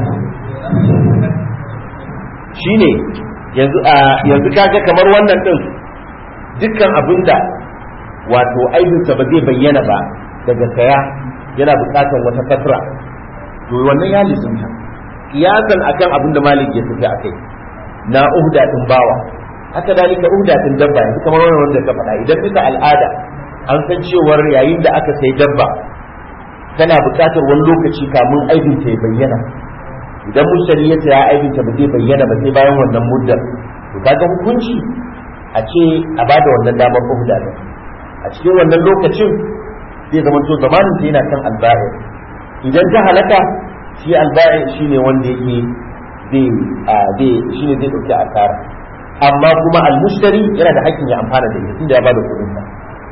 shine yanzu a yanzu kaga kamar wannan din dukkan abinda wato aibinsa ba zai bayyana ba daga saya yana bukatar wata fatra to wannan ya lizinta kiyasan akan abinda malik ya tafi akai na uhda din bawa haka dalika uhda din dabba yanzu kamar wannan wanda ka faɗa idan bisa al'ada an san cewar yayin da aka sai dabba tana bukatar wani lokaci kamun aibinta ya bayyana idan mushtari ya saya aibinta ba zai bayyana ba sai bayan wannan muddar to kaga hukunci a ce a bada wannan damar uhda din a cikin wannan lokacin zai zama to zamanin ta yana kan alba'i idan ta halaka shi alba'i shine wanda yake zai zai shine zai dauki asara amma kuma almushtari yana da hakkin ya amfana da ita tunda ya bada kuɗin sa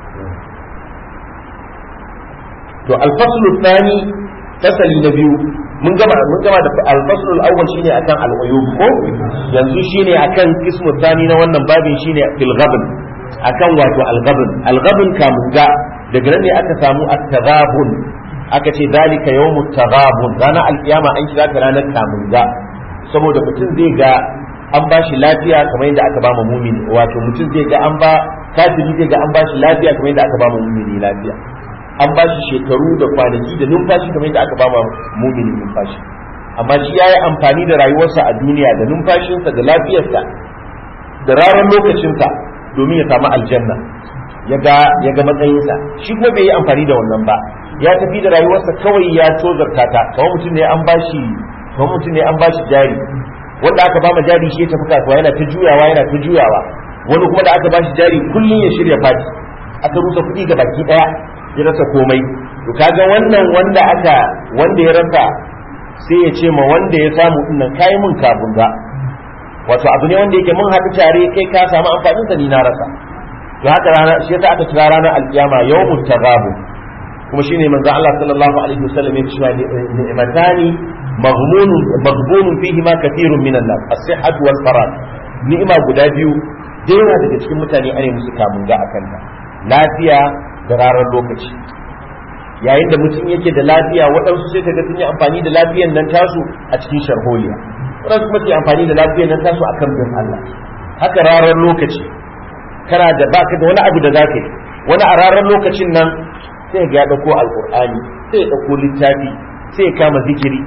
to alfaslu thani fasali na biyu mun gama mun gama da al-fasl al-awwal shine akan al-uyub ko yanzu shine akan qismu thani na wannan babin shine fil ghabn akan wato al-ghabn al-ghabn kamun ga daga nan ne aka samu at-taghabun aka ce zalika yawmut taghabun ranar al-qiyama an kira ta ranar kamun ga saboda mutum zai ga an ba shi lafiya kamar yadda aka ba mu mumini wato mutum zai ga an ba kafiri zai ga an ba shi lafiya kamar yadda aka ba mu mumini lafiya an ba shi shekaru da kwanaki da numfashi kamar yadda aka ba ma mumini numfashi amma shi ya yi amfani da rayuwarsa a duniya da numfashinsa da lafiyarsa da ranar lokacinsa domin ya samu aljanna ya ga ya ga matsayinsa shi kuma bai yi amfani da wannan ba ya tafi da rayuwarsa kawai ya tozarta ta kawai mutum ne an bashi kawai mutum ne an bashi jari wanda aka ba ma jari shi ya tafi kasuwa yana ta juyawa yana ta juyawa wani kuma da aka bashi jari kullum ya shirya fati aka rusa kuɗi ga baki ɗaya ya rasa komai to kaga wannan wanda aka wanda ya rasa sai ya ce ma wanda ya samu dinnan kai mun kafin ga wato abu ne wanda yake mun haɗu tare kai ka samu amfanin sa ni na rasa to haka rana shi yasa aka kira ranar alkiyama yawmut taghabu kuma shine manzo Allah sallallahu alaihi wasallam ya cewa ni'matani maghmunun maghbunun fihi ma kathirun minan nas as-sihhatu wal farad ni'ima guda biyu da yawa daga cikin mutane ane musu kamun ga akan ta lafiya da rarar lokaci yayin da mutum yake da lafiya waɗansu sai ka ga sun yi amfani da lafiyan nan tasu a cikin sharholiya waɗansu kuma ke amfani da lafiyan nan tasu a kan bin Allah haka rarar lokaci kana da baka da wani abu da za ka yi wani a rarar lokacin nan sai ga ya ɗauko alƙur'ani sai ya ɗauko littafi sai ya kama zikiri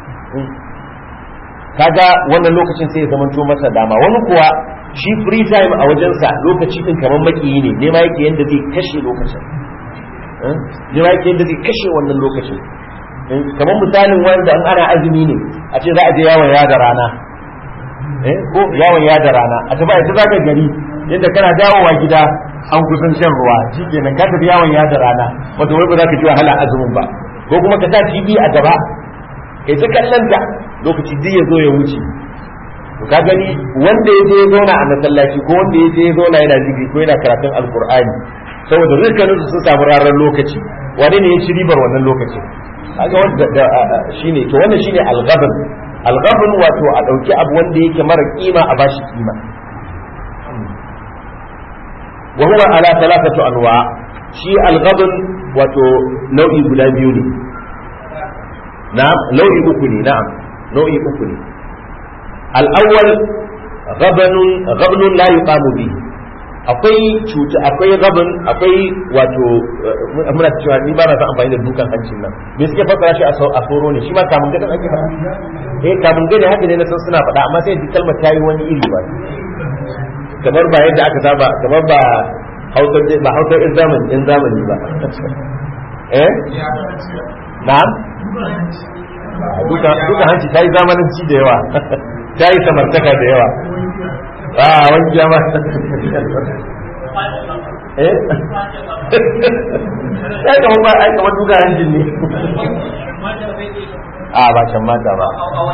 kaga wannan lokacin sai ya zamanto masa dama wani kuwa shi free time a wajensa lokaci din kamar makiyi ne nema yake yadda zai kashe lokacin nema yake yadda zai kashe wannan lokacin kamar misalin wanda an ana azumi ne a ce za a je yawon yada rana ko yawon yada rana a tafi ita zaka gari yadda kana dawowa gida an kusan shan ruwa shi kenan ka tafi yawon yada rana wato wai ba za ka ji wahala azumin ba ko kuma ka sa TV a gaba kai ta kallon ta lokaci duk ya zo ya wuce to ka gani wanda ya je ya zauna a masallaci ko wanda ya je ya zauna yana zikiri ko yana karatun alkur'ani saboda dukkanin su sun samu ranar lokaci wane ne ya ci ribar wannan lokacin kaga wanda shine to wannan shine al-ghadab alghabn wato a ɗauki abu wanda yake mara kima a bashi kima wa huwa ala thalathatu anwa shi alghabn wato nau'i guda biyu ne na'am nau'i uku ne na'am nau'i uku ne al-awwal ghabanun ghabnun la yuqamu bihi akwai cuta akwai gabin akwai wato muna cewa ni ba na san amfani da dukan hancin nan me suke fassara shi a soro ne shi ma kamun gadan ake faɗa eh kamun gani haka ne na san suna faɗa amma sai ji kalmar tayi wani iri ba kamar ba yadda aka saba kamar ba hausar ba hausar in zamani in zamani ba eh na'am duka duka hanci tayi zamananci da yawa tayi samartaka da yawa a wani jama eh sai kamar ba ai kamar duka hanjin ne a ba can mata ba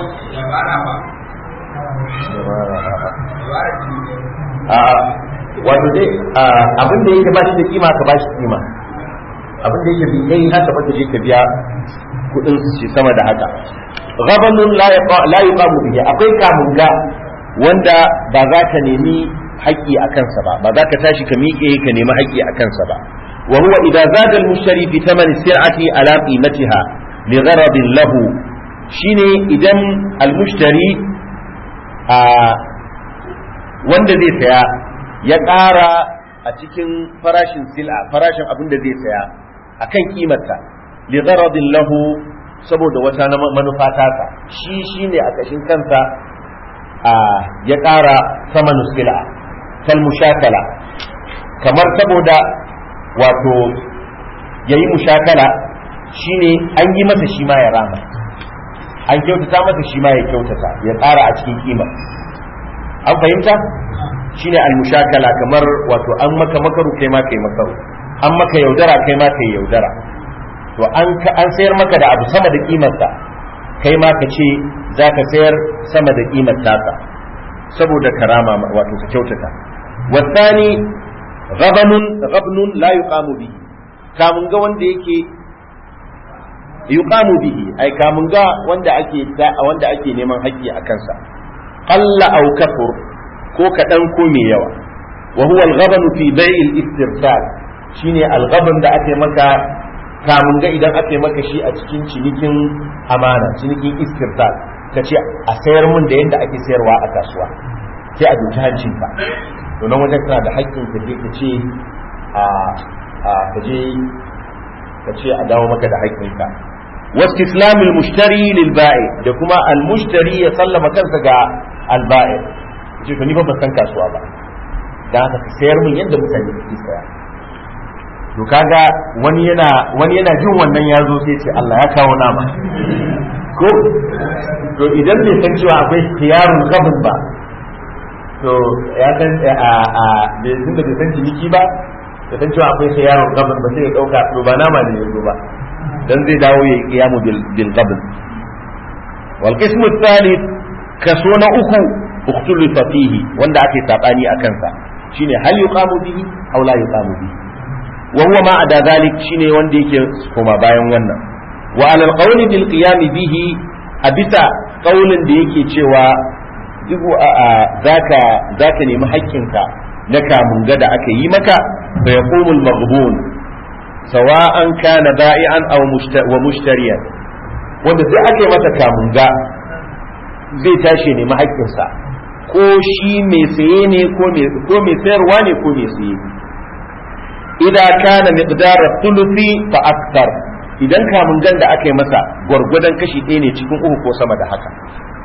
a wato dai abin da yake ba shi da kima ka ba shi kima abin da yake bi kai haka ba ta je ka biya kudin shi sama da haka ghabanun la yuqamu bihi akwai kamunga wanda ba za ka nemi haƙƙi a kansa ba ba za ka tashi ka miƙe ka nemi haƙƙi a kansa ba wa huwa idza zada al-mushtari fi thaman sir'ati ala qimatiha li gharadin lahu shine idan al-mushtari a wanda zai saya ya ƙara a cikin farashin sil'a farashin abin da zai saya akan kimarta li gharadin lahu saboda wata manufa tasa shi shine a kashin kansa ya ƙara sama nuskila kal mushakala kamar saboda wato ya yi mushakala shine an yi masa shi ma ya rama an kyautata masa shi ma ya kyautata ya ƙara a cikin kima an fahimta shine al mushakala kamar wato an maka makaru kai ma kai makaru an maka yaudara kai ma kai yaudara to an sayar maka da abu sama da kimarsa kai ma ka ce za ka sayar sama da ƙimar tasa saboda karama wato ka kyautata wasani ghabanun ghabnun la yuqamu bihi kamun ga wanda yake yuqamu bihi ai kamun ga wanda ake wanda ake neman haƙƙi a kansa qalla aw kafur ko kaɗan ko mai yawa wa huwa al-ghabanu fi bai'il istirsal shine al-ghaban da ake maka kamun ga idan aka yi maka shi a cikin cinikin amana cinikin iskirtal ka ce a sayar mun da yadda ake sayarwa a kasuwa sai a doki hancinka to nan wajen kana da haƙƙin ka je ka ce a ka je ka ce a dawo maka da haƙƙinka wastislamul mushtari lil ba'i da kuma al mushtari ya sallama kansa ga al ba'i ce to ni ba ban san kasuwa ba dan haka ka sayar mun yadda mutane suke saya to kaga wani yana wani yana jin wannan ya zo sai ce Allah ya kawo nama ko to idan bai san cewa akwai khiyarun qabl ba to ya san a a bai san da bai san ciniki ba da san cewa akwai khiyarun qabl ba sai ya dauka to ba nama ne yazo ba dan zai dawo ya qiyamu bil bil qabl wal qismu thalith kaso na uku ukhtulifa fihi wanda ake sabani akan sa shine hal yuqamu bihi aw la yuqamu bihi wa huwa ma ada zalik shine wanda yake koma bayan wannan wa ala alqawli bil qiyam bihi a bisa qaulin da yake cewa duk a zaka zaka nemi haƙƙinka na kamun gada aka yi maka fa yaqumul maghbun sawa'an kana ba'i'an aw wa mushtariyan wanda sai aka yi masa kamun ga zai tashi nemi haƙƙinsa ko shi mai saye ne ko mai sayarwa ne ko mai saye idan kana miqdar thuluthi fa akthar idan kamun gan da aka yi masa gwargwadon kashi ɗaya ne cikin uku ko sama da haka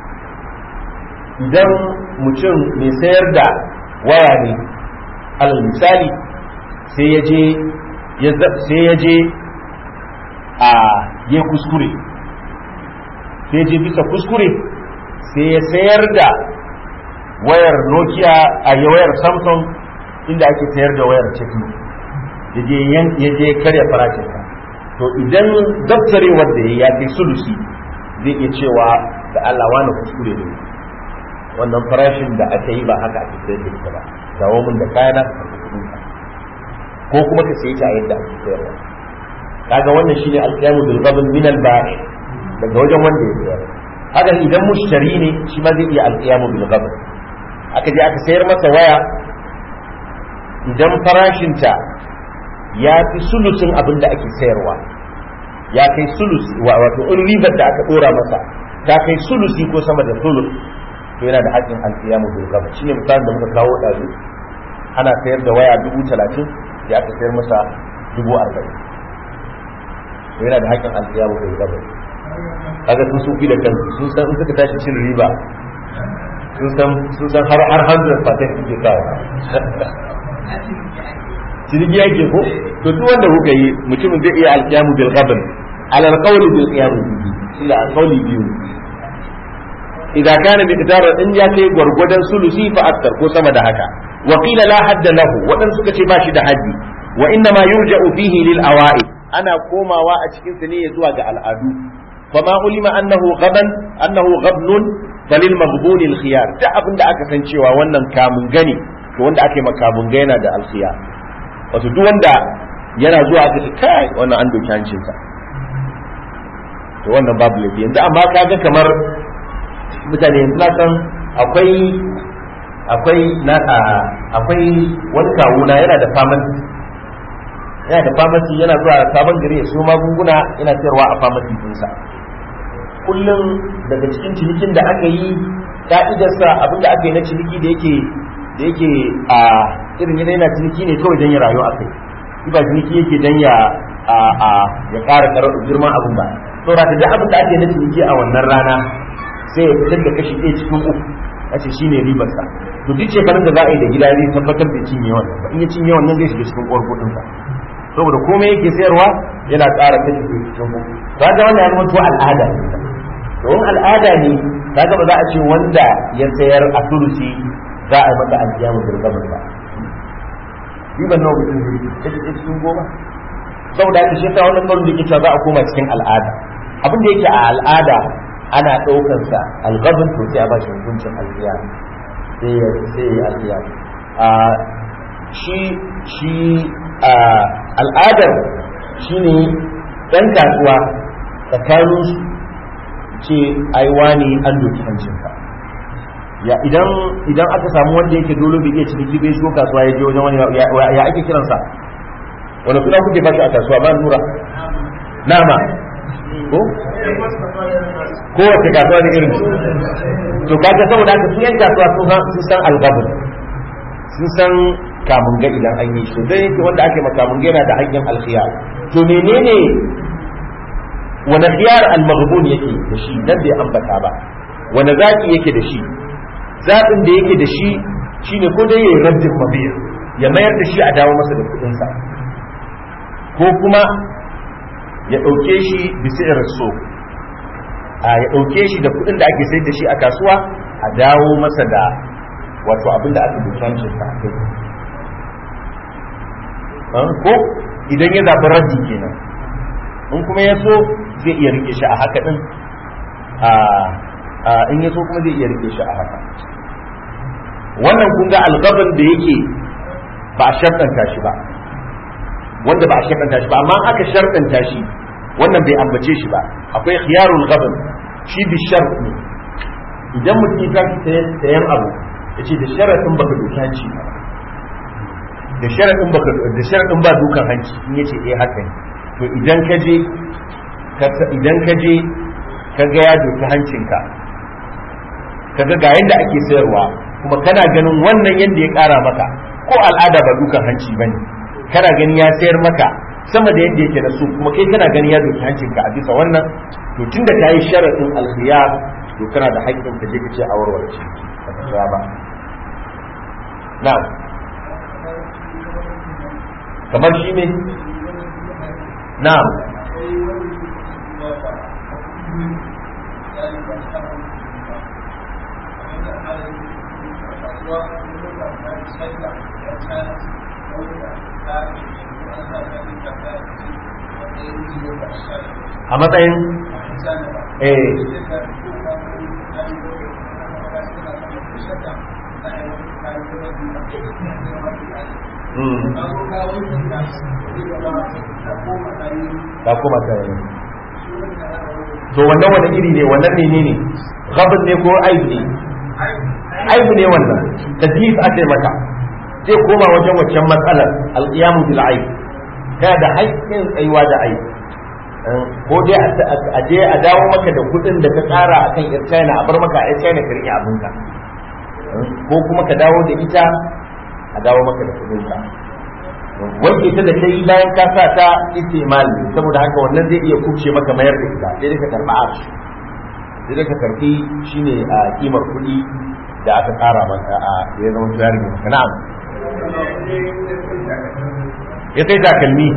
idan mutum mai sayar da waya ne alal misali sai ya je sai ya je a ya kuskure sai je bisa kuskure sai ya sayar da wayar nokia a wayar samsung inda ake sayar da wayar techno ya je karya farashinka to idan daftarewar da ya kai sulusi zai iya cewa da Allah wani kuskure ne wannan farashin da aka yi ba haka ake sayar da ita ba dawo min da kayana ka kudin ka ko kuma ka sayi ta a yadda ake sayarwa kaga wannan shine alqiyamu bil ghabn min al ba'i daga wajen wanda ya sayar haka idan mushtari ne shi ma zai iya alqiyamu bil ghabn aka je aka sayar masa waya idan farashinta ya fi sulusin abin da ake sayarwa ya kai sulusi wato in ribar da aka dora masa ta kai sulusi ko sama da sulus to yana da haƙƙin alƙiyamu bil gaba shine misalin da muka kawo ɗazu ana sayar da waya dubu talatin da aka sayar masa dubu arba'in to yana da haƙƙin alƙiyamu bil gaba kaga sun sufi da kansu sun san in suka tashi cin riba sun san sun san har har 100% suke kawo ciniki yake ko to duk wanda kuka yi mutumin zai iya alƙiyamu bil gabn ala alqawli bil qiyam bihi ila alqawli biyu idan kana miqdarar in ya kai gwargwadon sulusi fa aktar ko sama da haka wa qila la hadda lahu wadan suka ce ba shi da haddi wa inna ma yurja'u fihi lil awa'i ana komawa a cikin sa ne zuwa ga al'adu fa ma ulima annahu ghaban annahu ghabnun falil maghbun al khiyar da abinda aka san cewa wannan kamun gani to wanda ake makamun ga yana da al khiyar wato duk wanda yana zuwa aka ce kai wannan an doki hancinsa to wannan babu laifi yanzu amma kaga kamar mutane yanzu na san akwai akwai na akwai wani kawuna yana da pharmacy yana da pharmacy yana zuwa sabon gari ya siyo magunguna yana sayarwa a pharmacy dinsa kullum daga cikin cinikin da aka yi ka'idarsa abinda aka yi na ciniki da yake da yake a irin yana yana ciniki ne kawai don ya rayu a kai shi ba ciniki yake don ya a ya ƙara girman abin ba saboda da duk abin da ake na ciniki a wannan rana sai ya fitar da kashi ɗaya cikin uku a ce shine ribarsa to duk shekarun da za a yi da gida zai tabbatar da cinye wannan ba in ya cinye wannan zai shiga cikin uwar kuɗinsa saboda komai yake sayarwa yana ƙara kashi ɗaya cikin uku ba ga wannan ya zama to al'ada to in al'ada ne kaga ba za a ce wanda ya sayar a turusi za a yi masa alkiyamu da gabar ba riban nawa mutum zai yi kashi ɗaya cikin goma saboda haka shi ta wannan ɓarin da ke cewa za a koma cikin al'ada abin da yake a al'ada ana ɗaukar sa algabin to sai a bashi hukuncin alkiya sai ya sai ya alkiya a shi shi a al'adar shine ɗan kasuwa tsakanin su ce ai wani an doki hancinka ya idan idan aka samu wanda yake dole bai iya ciniki bai shigo kasuwa ya je wajen wani ya ake kiransa wani suna kuke bashi a kasuwa ba nura nama ko kowace kasuwa da irin to kaga saboda haka su yan kasuwa sun san sun san algabr sun san kamun ga idan an yi shi dai yake wanda ake makamun ga yana da haƙƙin alkhiyar to menene wani khiyar al-maghbun yake da shi nan bai ambata ba wani zaki yake da shi zaɓin da yake da shi shine ko dai yayi raddin mabiya ya mayar da shi a dawo masa da kuɗinsa ko kuma ya ɗauke shi bisiyar so a ya ɗauke shi da kuɗin da ake sai da shi a kasuwa a dawo masa da wato abin da aka bukancin sa ko idan ya zaɓi raddi kenan in kuma ya so zai iya rike shi a haka ɗin in ya so kuma zai iya rike shi a haka wannan kun ga algaban da yake ba a sharɗanta shi ba wanda ba a sharɗanta shi ba amma aka sharɗanta shi wannan bai ambace shi ba akwai khiyarul ghaban shi bi shart ne idan mutum ya tashi sayan abu ya ce da sharaɗin baka doki hanci ba da sharaɗin baka da sharaɗin ba dukan hanci in yace eh haka ne to idan ka je idan ka je ka ga ya doki hancinka ka ga ga yanda ake sayarwa kuma kana ganin wannan yanda ya ƙara maka ko al'ada ba dukan hanci bane kana gani ya sayar maka sama da yadda yake da su kuma kai kana gani ya doki hancinka a bisa wannan to tunda ka yi sharaɗin alkhiyar to kana da haƙƙin ka je ka ce a warware shi ba ka tsaya ba na'am kamar shi ne na'am a matsayin eh ta koma ta yi to wannan wani iri ne wannan ne ne gabin ne ko aib ne aib ne wannan tadlis aka yi maka zai koma wajen waccan matsalar alqiyamu bil aib kana da haƙƙin tsayuwa da aib ko dai a je a dawo maka da kuɗin da ka tsara akan yar China a bar maka a yar China ka rike abinka ko kuma ka dawo da ita a dawo maka da kuɗin ka wanke ta da ta yi bayan ka sa ta istimal saboda haka wannan zai iya kubce maka mayar da ita sai dai ka karba ash sai dai ka karbi shine a kimar kuɗi da aka tsara maka a ya zama tuyari ne maka na'am ya sai takalmi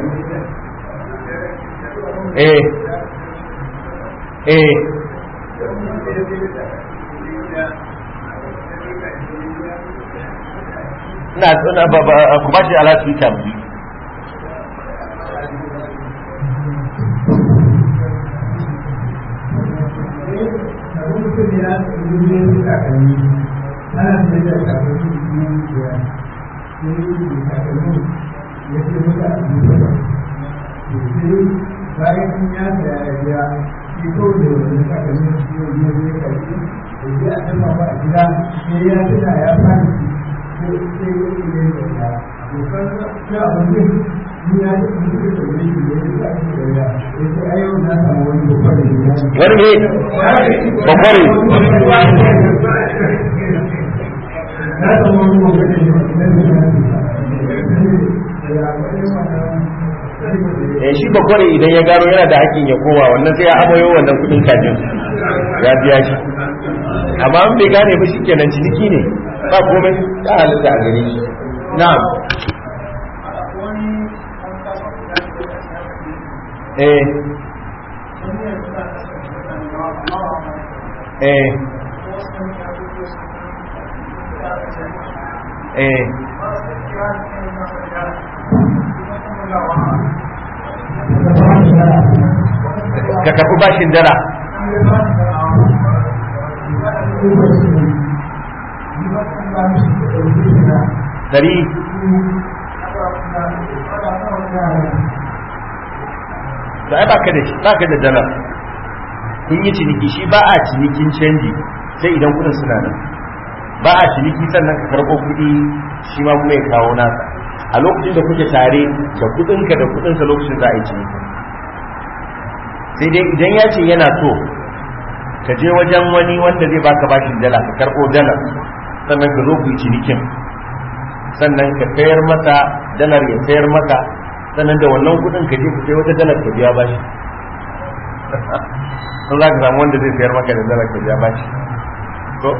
eh eh ina ina ba ba ku ba shi ala su ta mu bayan ya saya ya biya shi kawai da wani takalmin shi ne ya zai karfi da ya a jama ba a gida sai ya tuna ya fara sai sai ya yi ne da ya dokar na abin ni ya yi mutu da wani shi ne ya ake da ya ya ce a yau na samu wani dokar da ya wani ne bakwari na samu wani dokar da ya ya eh shi bakwari idan ya gano yana da hakkin ya koma wannan sai ya amayo wannan kudin kajin ya biya shi amma an bai gane ba shikenan ciniki ne ba komai ta halitta a gare shi na'am eh eh eh ka karɓi bashin dala dari da ai baka da shi baka da dala kun yi ciniki shi ba a cinikin canji sai idan kudin suna nan ba a ciniki sannan ka karɓo kuɗi shi ma kuma ya kawo nasa a lokacin da kuke tare da kudinka da kudinsa lokacin za a yi ciniki sai dai idan ya ce yana so ka je wajen wani wanda zai baka bashin dala ka karɓo dala sannan ka zo ku yi cinikin sannan ka sayar masa dalar ya sayar maka sannan da wannan kudin ka je ku sai wata dalar ka biya bashi sun za ka samu wanda zai sayar maka da dalar ka biya bashi to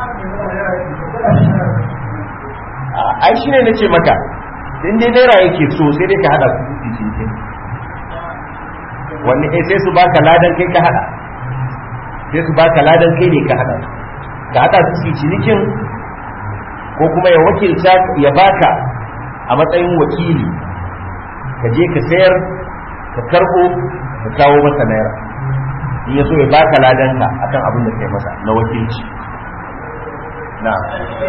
ai shi ne na ce maka in dai naira yake so sai dai ka hada su su cinikin wanne eh sai su baka ladan kai ka hada sai su baka ladan kai ne ka hada ka hada su su cinikin ko kuma ya wakilta ya baka a matsayin wakili ka je ka sayar ka karbo ka kawo masa naira in ya so ya baka ladan ka akan abin da kai masa na wakilci na'am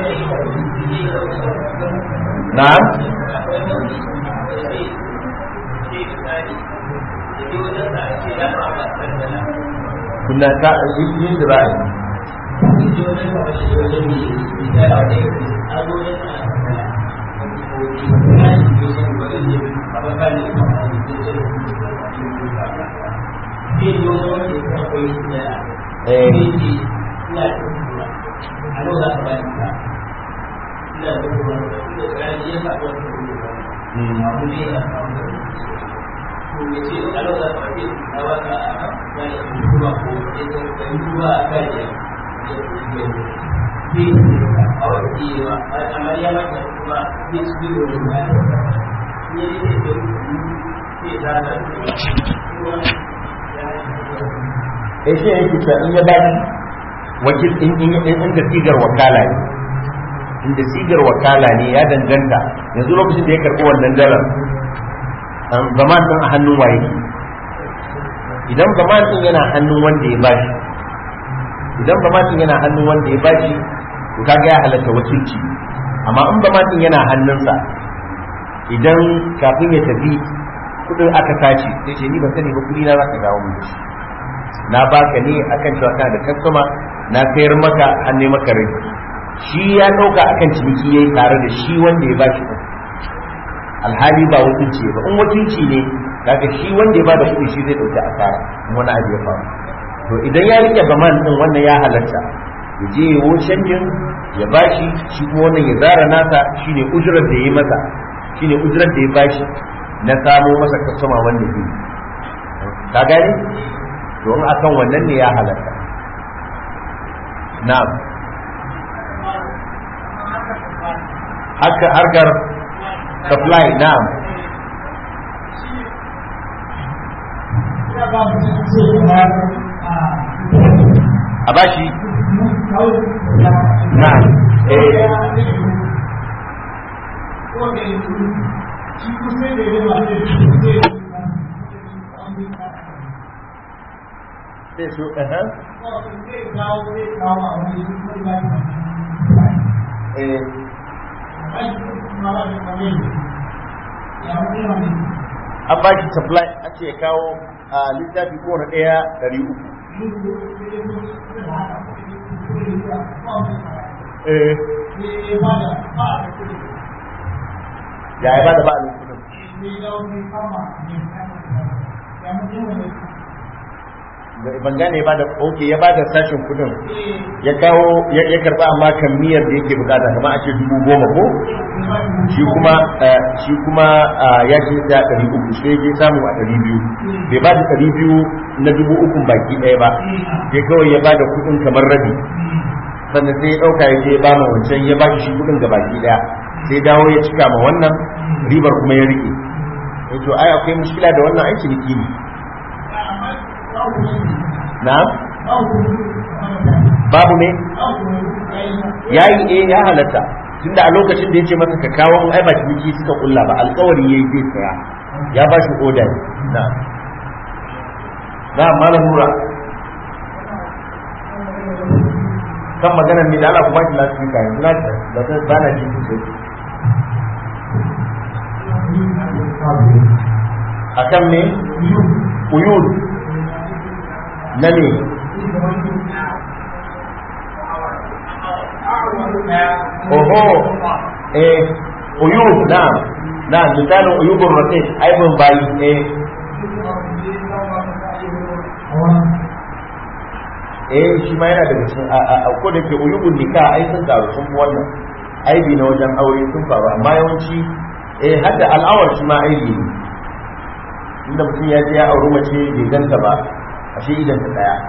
na'am kunna ta yin da ba eh shi yake cewa in ya ba wakil in in in da sigar wakala ne in da sigar wakala ne ya danganta yanzu lokacin da ya karɓi wannan dalar an zaman din a hannun waye idan zaman din yana hannun wanda ya bashi idan zaman din yana hannun wanda ya bashi to kaga ya halatta wakilci amma in zaman din yana hannunsa idan kafin ya tafi kudin aka tace sai ce ni ban sani ba kudi na za ka dawo mun da shi na baka ne akan cewa kana da customer na sayar maka har ne maka rai shi ya dauka akan ciniki yayi tare da shi wanda ya bashi kuɗi alhali ba wakilci ba in wakilci ne kaga shi wanda ya bada kuɗi shi zai dauki asara in wani abu ya faru to idan ya rike baman din wannan ya halatta ya je ya canjin ya bashi shi kuma wannan ya zara nasa shine ujurar da ya yi masa shine ujurar da ya bashi na samo masa kasama wanda zai ka gani to in akan wannan ne ya halatta na'am haka harkar supply na'am a bashi na'am eh sai su eh eh an ba shi supply a ce kawo a littafi kowane ɗaya ɗari uku eh ya yi ba da ba a kudin ban gane ba da oke ya ba da sashen kudin ya kawo ya karba amma kan miyar da yake bukata kamar a ce dubu goma ko shi kuma shi kuma ya ce da ɗari uku sai ya samu a ɗari biyu bai ba da ɗari biyu na dubu ukun baki ɗaya ba sai kawai ya ba da kudin kamar rabi sannan sai ya ɗauka ya je ya ba ma wancan ya ba shi kudin ga baki ɗaya sai dawo ya cika ma wannan ribar kuma ya rike ya to ai akwai mushkila da wannan aiki niki ne na babu ne ya yi eh ya halatta tunda a lokacin da ya ce masa ka kawo mun ai ba ciniki suka kulla ba alkawari ya yi zai saya ya ba shi oda ne na na malam nura kan maganar ne da Allah ku ba shi lafiya yanzu na da ba na ji sosai akan me uyud na ne oho eh uyub na na misalin uyubun rasid aibin bayi eh eh shi ma yana daga cikin a ko da ke uyubun nika ai sun karu sun fi wannan aibi na wajen aure sun faru amma yawanci eh hadda al'awar shi ma aibi ne inda mutum ya je ya auri mace bai ganta ba ashe idan ta daya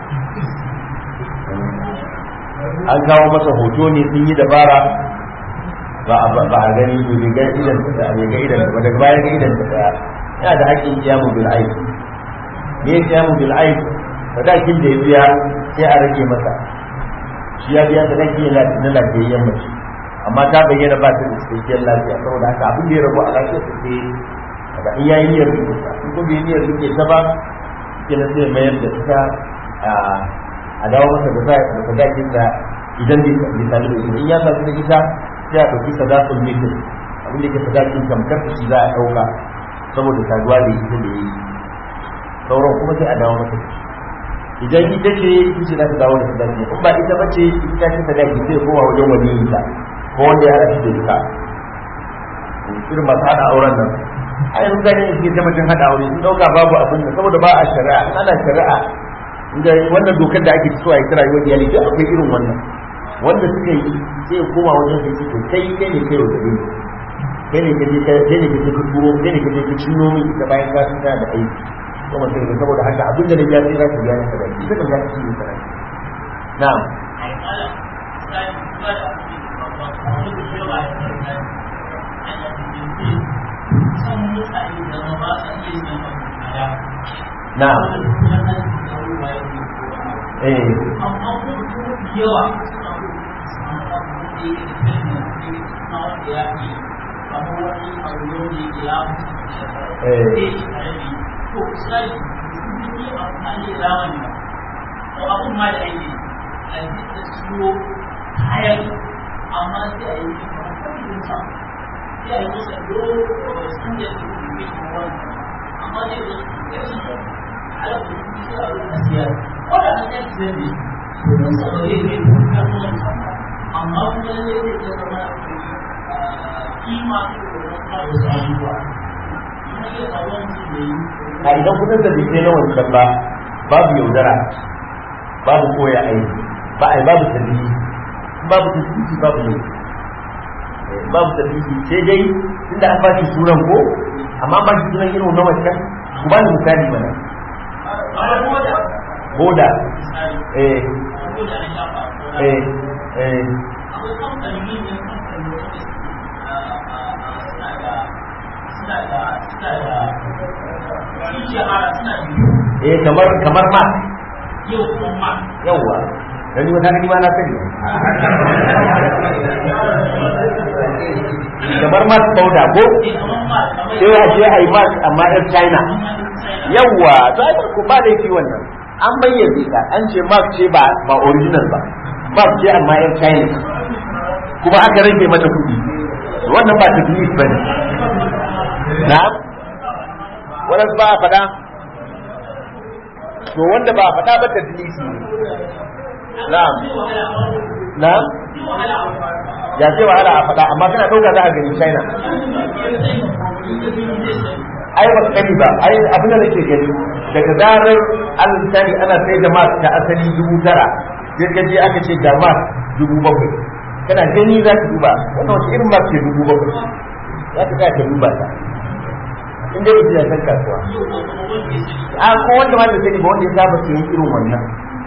an kawo masa hoto ne sun yi dabara ba a gani to bai ga idan ta daya bai ga idan ta daga baya ga idan ta daya yana da haƙƙin kiyamu bil aib me ya kiyamu bil aib sadakin da ya biya sai a rage masa shi ya biya sadaki na lafiyayyen mace amma ta bayyana ba ta da cikakkiyar lafiya saboda haka abin da ya rabu a lafiyar ta sai daga in yayi niyyar rike ta in ko bai niyyar rike ta ba kenan sai mayar da ita a dawo masa da da sadakin da idan bai sadu da ita in ya sadu da ita sai a ɗauki sadakul mitin abin da ke sadakin tamkar shi za a ɗauka saboda saduwa da ita da yi sauran kuma sai a dawo masa da shi idan ita ce ita ce za ta dawo da sadaki in ba ita bace ita ce sadaki sai kowa wajen wani ta ko wanda ya haɗa shi da ita irin masu haɗa auren nan a yanzu zane ne suke taimacin haɗa aure sun ɗauka babu abin da saboda ba a shari'a in ana shari'a inda wannan dokar da ake so a yi ta rayuwar iyali duk akwai irin wannan wanda suka yi sai koma wajen sai to kai kai ne kai wa kai ne kaje kai ne kaje ka turo kai ne kaje ka cinno min ita bayan ka tsaya da aiki ko mutum da saboda haka abin da na biya sai za ka biya ni sadaki ita kan za ka cinye sadaki na'am na'am eh yawa eh to sai sun yi amfani da zamani ba to abun ma da ake a yi da siyo kayan amma sai a yi kamar sa sai a yi masa dogo sun da su yi wani amma dai da su ala ku shi a wurin siyar ko da an yi siyar ne kun saurare ne kun kasuwanci amma kuma ne zai iya zama kima da wasu abubuwa kuma iya faruwa mutum da yi a idan kudin da bai na wancan ba babu yaudara babu koya aiki ba ai babu tabbiji babu tabbiji babu ne babu tabbiji sai dai tunda an bashi sunan ko amma ba shi sunan irin na wancan ku ba ni misali mana boda eh eh eh akwai kamfani ne kamfani wanda suna da suna da suna da shahara suna da eh kamar kamar ma yau kuma ma yawa dan wata ni ma na sani kamar ma boda ko ne kamar ma kamar sai ya je ai ma amma yar China yawa to ai ko ba laifi wannan an bayyana ka an ce mark ce ba ba original ba mark ce amma yar China kuma aka rage mata kuɗi wannan ba taklif ba ne na'am wannan ba a faɗa to wanda ba a faɗa ba tadlisi ne na'am na'am ya ce wahala a faɗa amma kana ɗauka za a gani China ai ba sani ba ai abin da nake gani daga zarar an misali ana sai da mas ta asali dubu tara sai ka je aka ce ga mas dubu bakwai kana gani za ka duba wannan wasu irin mas ce dubu bakwai za ka tsaya ka duba ta in dai mutum ya san kasuwa a ko wanda ma da sani ba wanda ya saba sayan irin wannan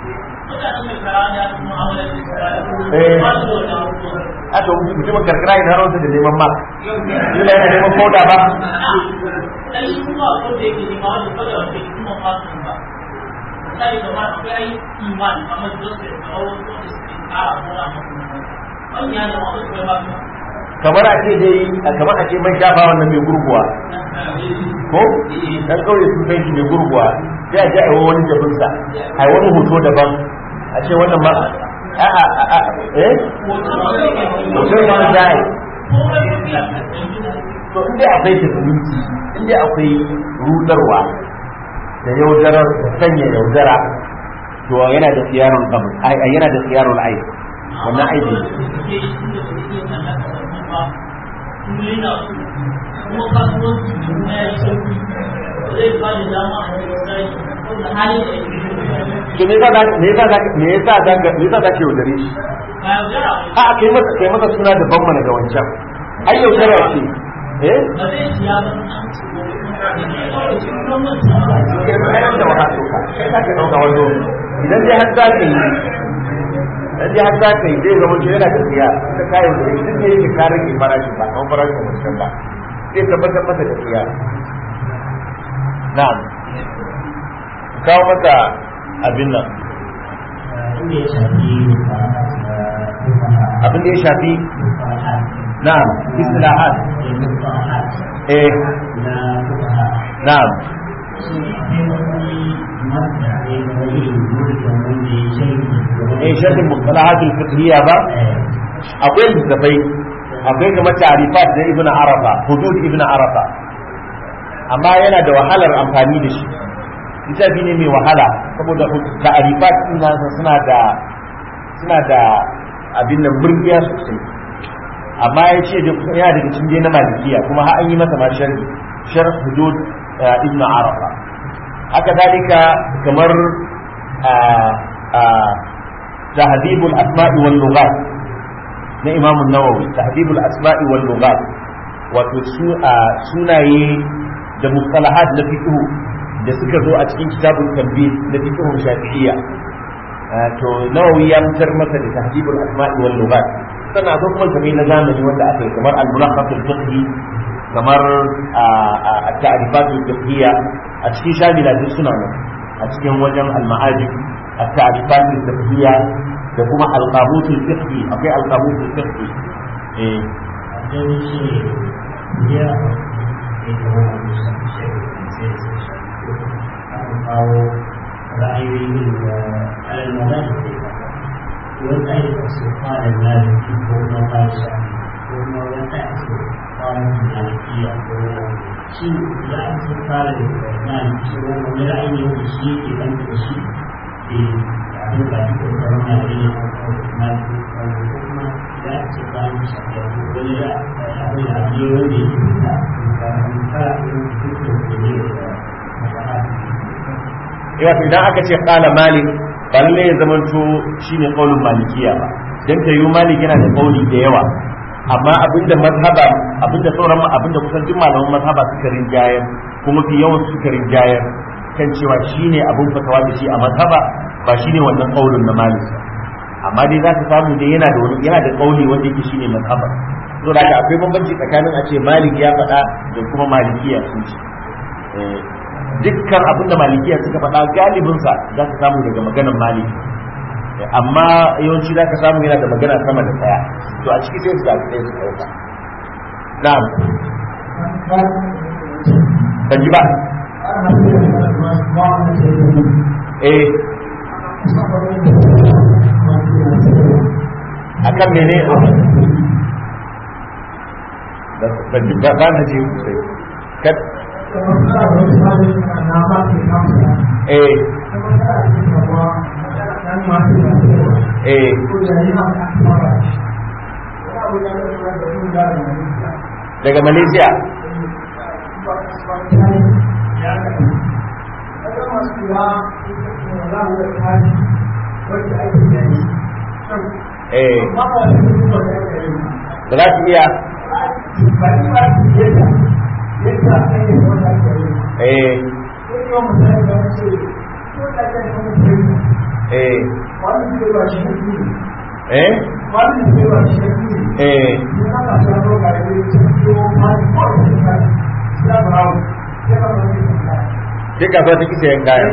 a to mutumin karkara yana rawar da neman mas yana yana neman koda ba dan shi kuma ko da yake nema wanda kada wanda ke kuma fasin ba misali kamar akwai ai iman kamar joseph kamar wasu wanda suke kara kora manya da wanda suka ba su kamar a ce dai kamar a ce man shafa wannan mai gurguwa ko dan kauye sun san shi mai gurguwa sai a je a yi wani jabinsa a yi wani hoto daban a ce wannan ma a a a a eh hoton ma zai to inda akwai tafiliti inda akwai rudarwa da yaudarar da sanya yaudara to yana da siyarun kabul yana da siyarun aiki wannan aiki kuma kasuwanci kuma ya yi sauki zai ba da dama a cikin sai wanda hali da to me yasa me yasa me yasa zaka me yasa zaka yaudare shi ba yaudara a kai masa kai masa suna da ban mana da wancan ai yaudara ce eh ba zai siya ba an ci kai da wahala to ka sai ka dauka wato idan dai har zaka yi dan dai har zaka yi zai zama yana da tsiya da kayan da duk ne yake ka rage farashin ba kan farashin wancan ba sai tabbatar masa da tsiya na'am kawo masa abin nan inda ya shafi abin da ya shafi na'am istilahat eh na na'am eh sharhin mustalahat al-fiqhiyya ba akwai littafai akwai kamar ta'rifat da ibn arafa hudud ibn arafa amma yana da wahalar amfani da shi littafi ne mai wahala saboda ta'rifat din suna da suna da abin nan burgiya sosai amma ya ce da kusa yana daga cikin na malikiya kuma har an yi masa ma sharhi sharh hudud ibn arafa haka dalika kamar تهذيب الأسماء واللغات na Imam Nawawi tahdibul asma'i wal lughat wato sunaye da mustalahat na fiqh da suka zo a cikin kitabul tanbih na fiqh shafi'iyya to Nawawi ya mutar masa da tahdibul asma'i wal lughat sannan akwai kuma zamai na zamani wanda aka yi kamar al-mulaqqat al-fiqhi kamar at-ta'rifat al-fiqhiyya a cikin shamila duk suna nan a cikin wajen al-ma'ajib at-ta'rifat al-fiqhiyya da kuma alƙamutul fiqhi akwai alƙamutul fiqhi eh ra'ayoyin da al'amara da ke wani tsaye da su fara lalata ko kuma ba shi ko kuma wani tsaye malikiya ko shi ya ake fara da maliki ko wani ra'ayi ne wanda shi yake dan da shi ke abin da ake kokarin maliki ne ko maliki ko kuma ya ake fara da shi da wani ra'ayi da ake wanda yake fita da fara da fito da ne da wato idan aka ce qala malik ba lalle ya zamanto shine qaulun malikiya ba dan tayu malik yana da qauli da yawa amma abinda mazhaba abinda sauran abinda kusan duk malaman mazhaba suka rinjayar kuma fi yawan suka rinjayar kan cewa shine abin fatawa da shi a mazhaba ba shine wannan qaulun na malik amma dai za ka samu dai yana da wani yana da qauli wanda yake shine mazhaba to da akwai bambanci tsakanin a ce malik ya faɗa da kuma malikiya sun ce dukkan abin da malikiya suka faɗa galibinsa za ka samu daga maganar maliki amma yawanci za ka samu yana da magana sama da ɗaya to a ciki sai su zaɓi ɗaya su ɗauka na'am ban ji ba eh akan mene ban ji ba na ji sosai eh eh daga malaysia eh ba za ki iya eh eh eh eh duk kasuwa ta kisa yan kayan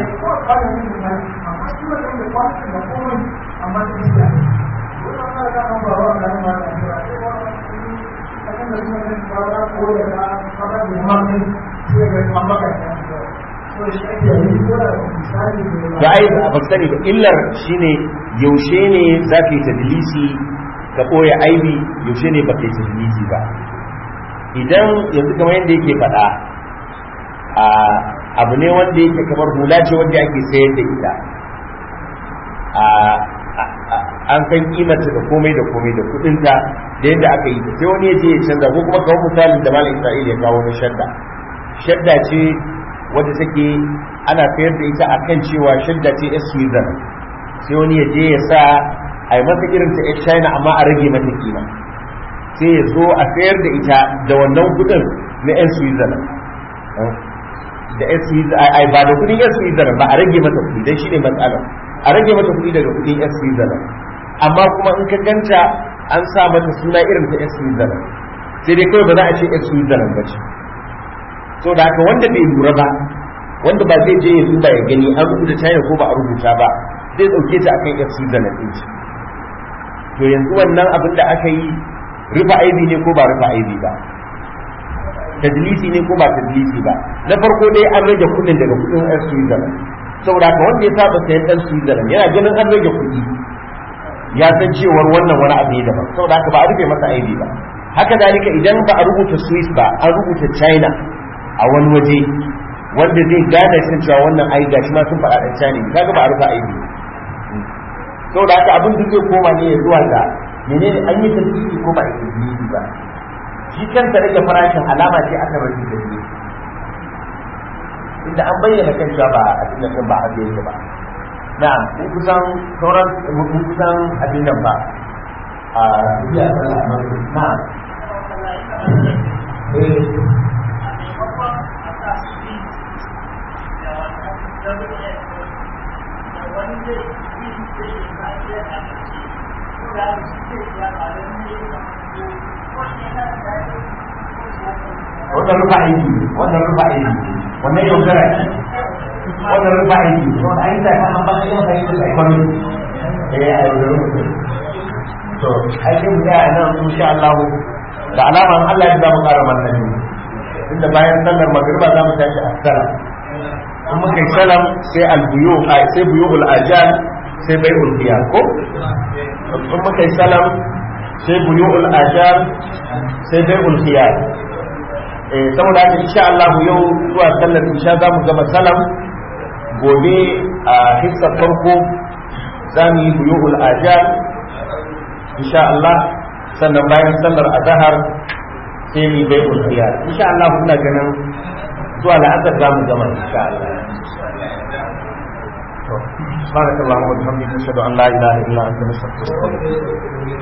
da ai ba sani ba illar shine yaushe ne za ka yi tadlisi ka ɓoye aibi yaushe ne ba ka yi tadlisi ba idan yanzu kamar yadda yake faɗa a abu ne wanda yake kamar hula ce wanda ake sayar da ita an san kimarta da komai da komai da kudinta da yadda aka yi sai wani ya je ya canza ko kuma kawo misalin da malam Isra'ila ya kawo na shadda shadda ce wadda take ana sayar da ita akan cewa shadda ce yar Sweden sai wani ya je ya sa a yi masa irin ta yar China amma a rage mata kima sai ya zo a sayar da ita da wannan kudin na yan Sweden da yan Sweden ai ba da kudin yan Sweden ba a rage mata kudi dan shine matsalar a rage mata kudi daga kudin yan Sweden amma kuma in ka ganta an sa mata suna irin ta yan Sweden sai dai kawai ba za a ce yan Sweden ba ce so da haka wanda bai lura ba wanda ba zai je ya duba ya gani an rubuta China ko ba a rubuta ba zai dauke ta akan yan Sweden din ce to yanzu wannan abin da aka yi rufa aibi ne ko ba rufa aibi ba tadlisi ne ko ba tadlisi ba na farko dai an rage kudin daga kudin yan Switzerland saboda ka wanda ya saba sayan dan Switzerland yana ganin an rage kudi ya san cewar wannan wani abu ne daban saboda haka ba a rufe masa aibi ba haka dalika idan ba a rubuta Swiss ba an rubuta China a wani waje wanda zai gane sun cewa wannan ai gashi ma sun faɗa dan China ne kaga ba a rufe aibi saboda haka abin duk zai koma ne ya zuwa ga menene an yi tasiri ko ba a yi tasiri ba shi kanta rage farashin alama ce aka rage tasiri inda an bayyana kan cewa ba a cikin nan ba a yake ba na'am mun kusan sauran mun kusan abin nan ba a biya sallah amma na'am eh wannan rufa aiki wannan rufa aiki wannan yaudara ce wannan rufa aiki wannan aiki da kan ba sai masa aiki da kwami eh a yaudara mutum to aikin mu da nan insha Allah da alaman Allah ya zama ƙara manzanni inda bayan sallar magriba za mu tashi a salam in muka yi salam sai albuyu sai buyul ajal sai bai'ul qiyam ko in muka yi salam sai buyu'ul ajar sai bai'ul khiyar eh saboda haka insha Allah yau zuwa sallar insha za mu gama salam gobe a hissar farko za mu yi buyu'ul ajar insha Allah sannan bayan sallar azhar sai mu yi bai'ul khiyar insha Allah kuna ganin zuwa la'asar za mu gama insha Allah سبحانك اللهم وبحمدك نشهد ان لا اله الا انت نستغفرك